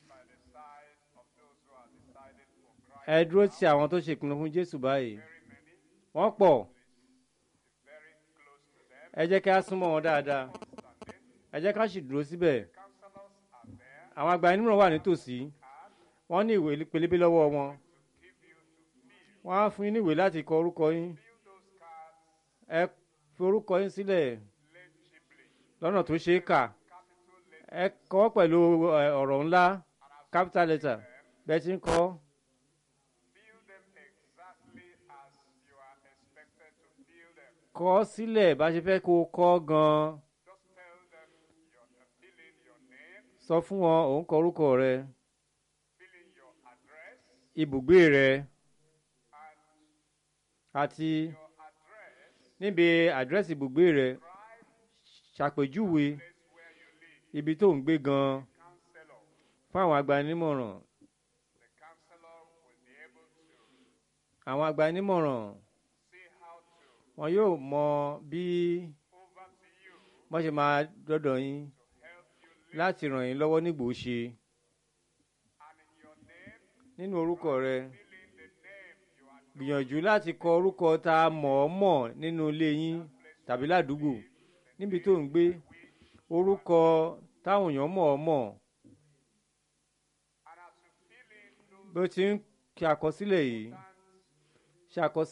ẹ dúró ti àwọn tó ṣèpinnu fún Jésù báyìí wọ́n pọ̀ ẹ jẹ́ kí a súnmọ́ wọn dáadáa ẹ jẹ́ ká sì dúró síbẹ̀ àwọn agbaninímọ̀ràn wà nítòsí wọ́n ní ìwé pélébé lọ́wọ́ wọn wọ́n á fún yín ní ìwé láti kọ orúkọ yín ẹ fi orúkọ yín sílẹ̀ lọ́nà tó ṣeé kà ẹ kọ pẹ̀lú ọ̀rọ̀ ńlá capital letter bẹ́ẹ̀ tí ń kọ. kọ sílẹ̀ bá ṣe fẹ́ kó o kọ gan-an sọ fún wọn òun kọ orúkọ rẹ ibùgbé rẹ àti níbi àdírẹ́sì ibùgbé rẹ ṣàpèjúwe ibi tó ń gbé gan fún àwọn agbanímọ̀ràn àwọn agbanímọ̀ràn wọn yóò mọ bí wọ́n ṣe máa dọ́dọ̀ yín láti ràn yín lọ́wọ́ nígbò ṣe nínú orúkọ rẹ gbìyànjú láti kọ orúkọ tá a mọ̀ ọ́ mọ̀ nínú ilé yín tàbí ládùúgbò níbi tó ń gbé orúkọ táwọn èèyàn mọ̀ ọ́ mọ̀ bí ó ti ń ṣe àkọsílẹ̀ yìí ṣe àkọsílẹ̀.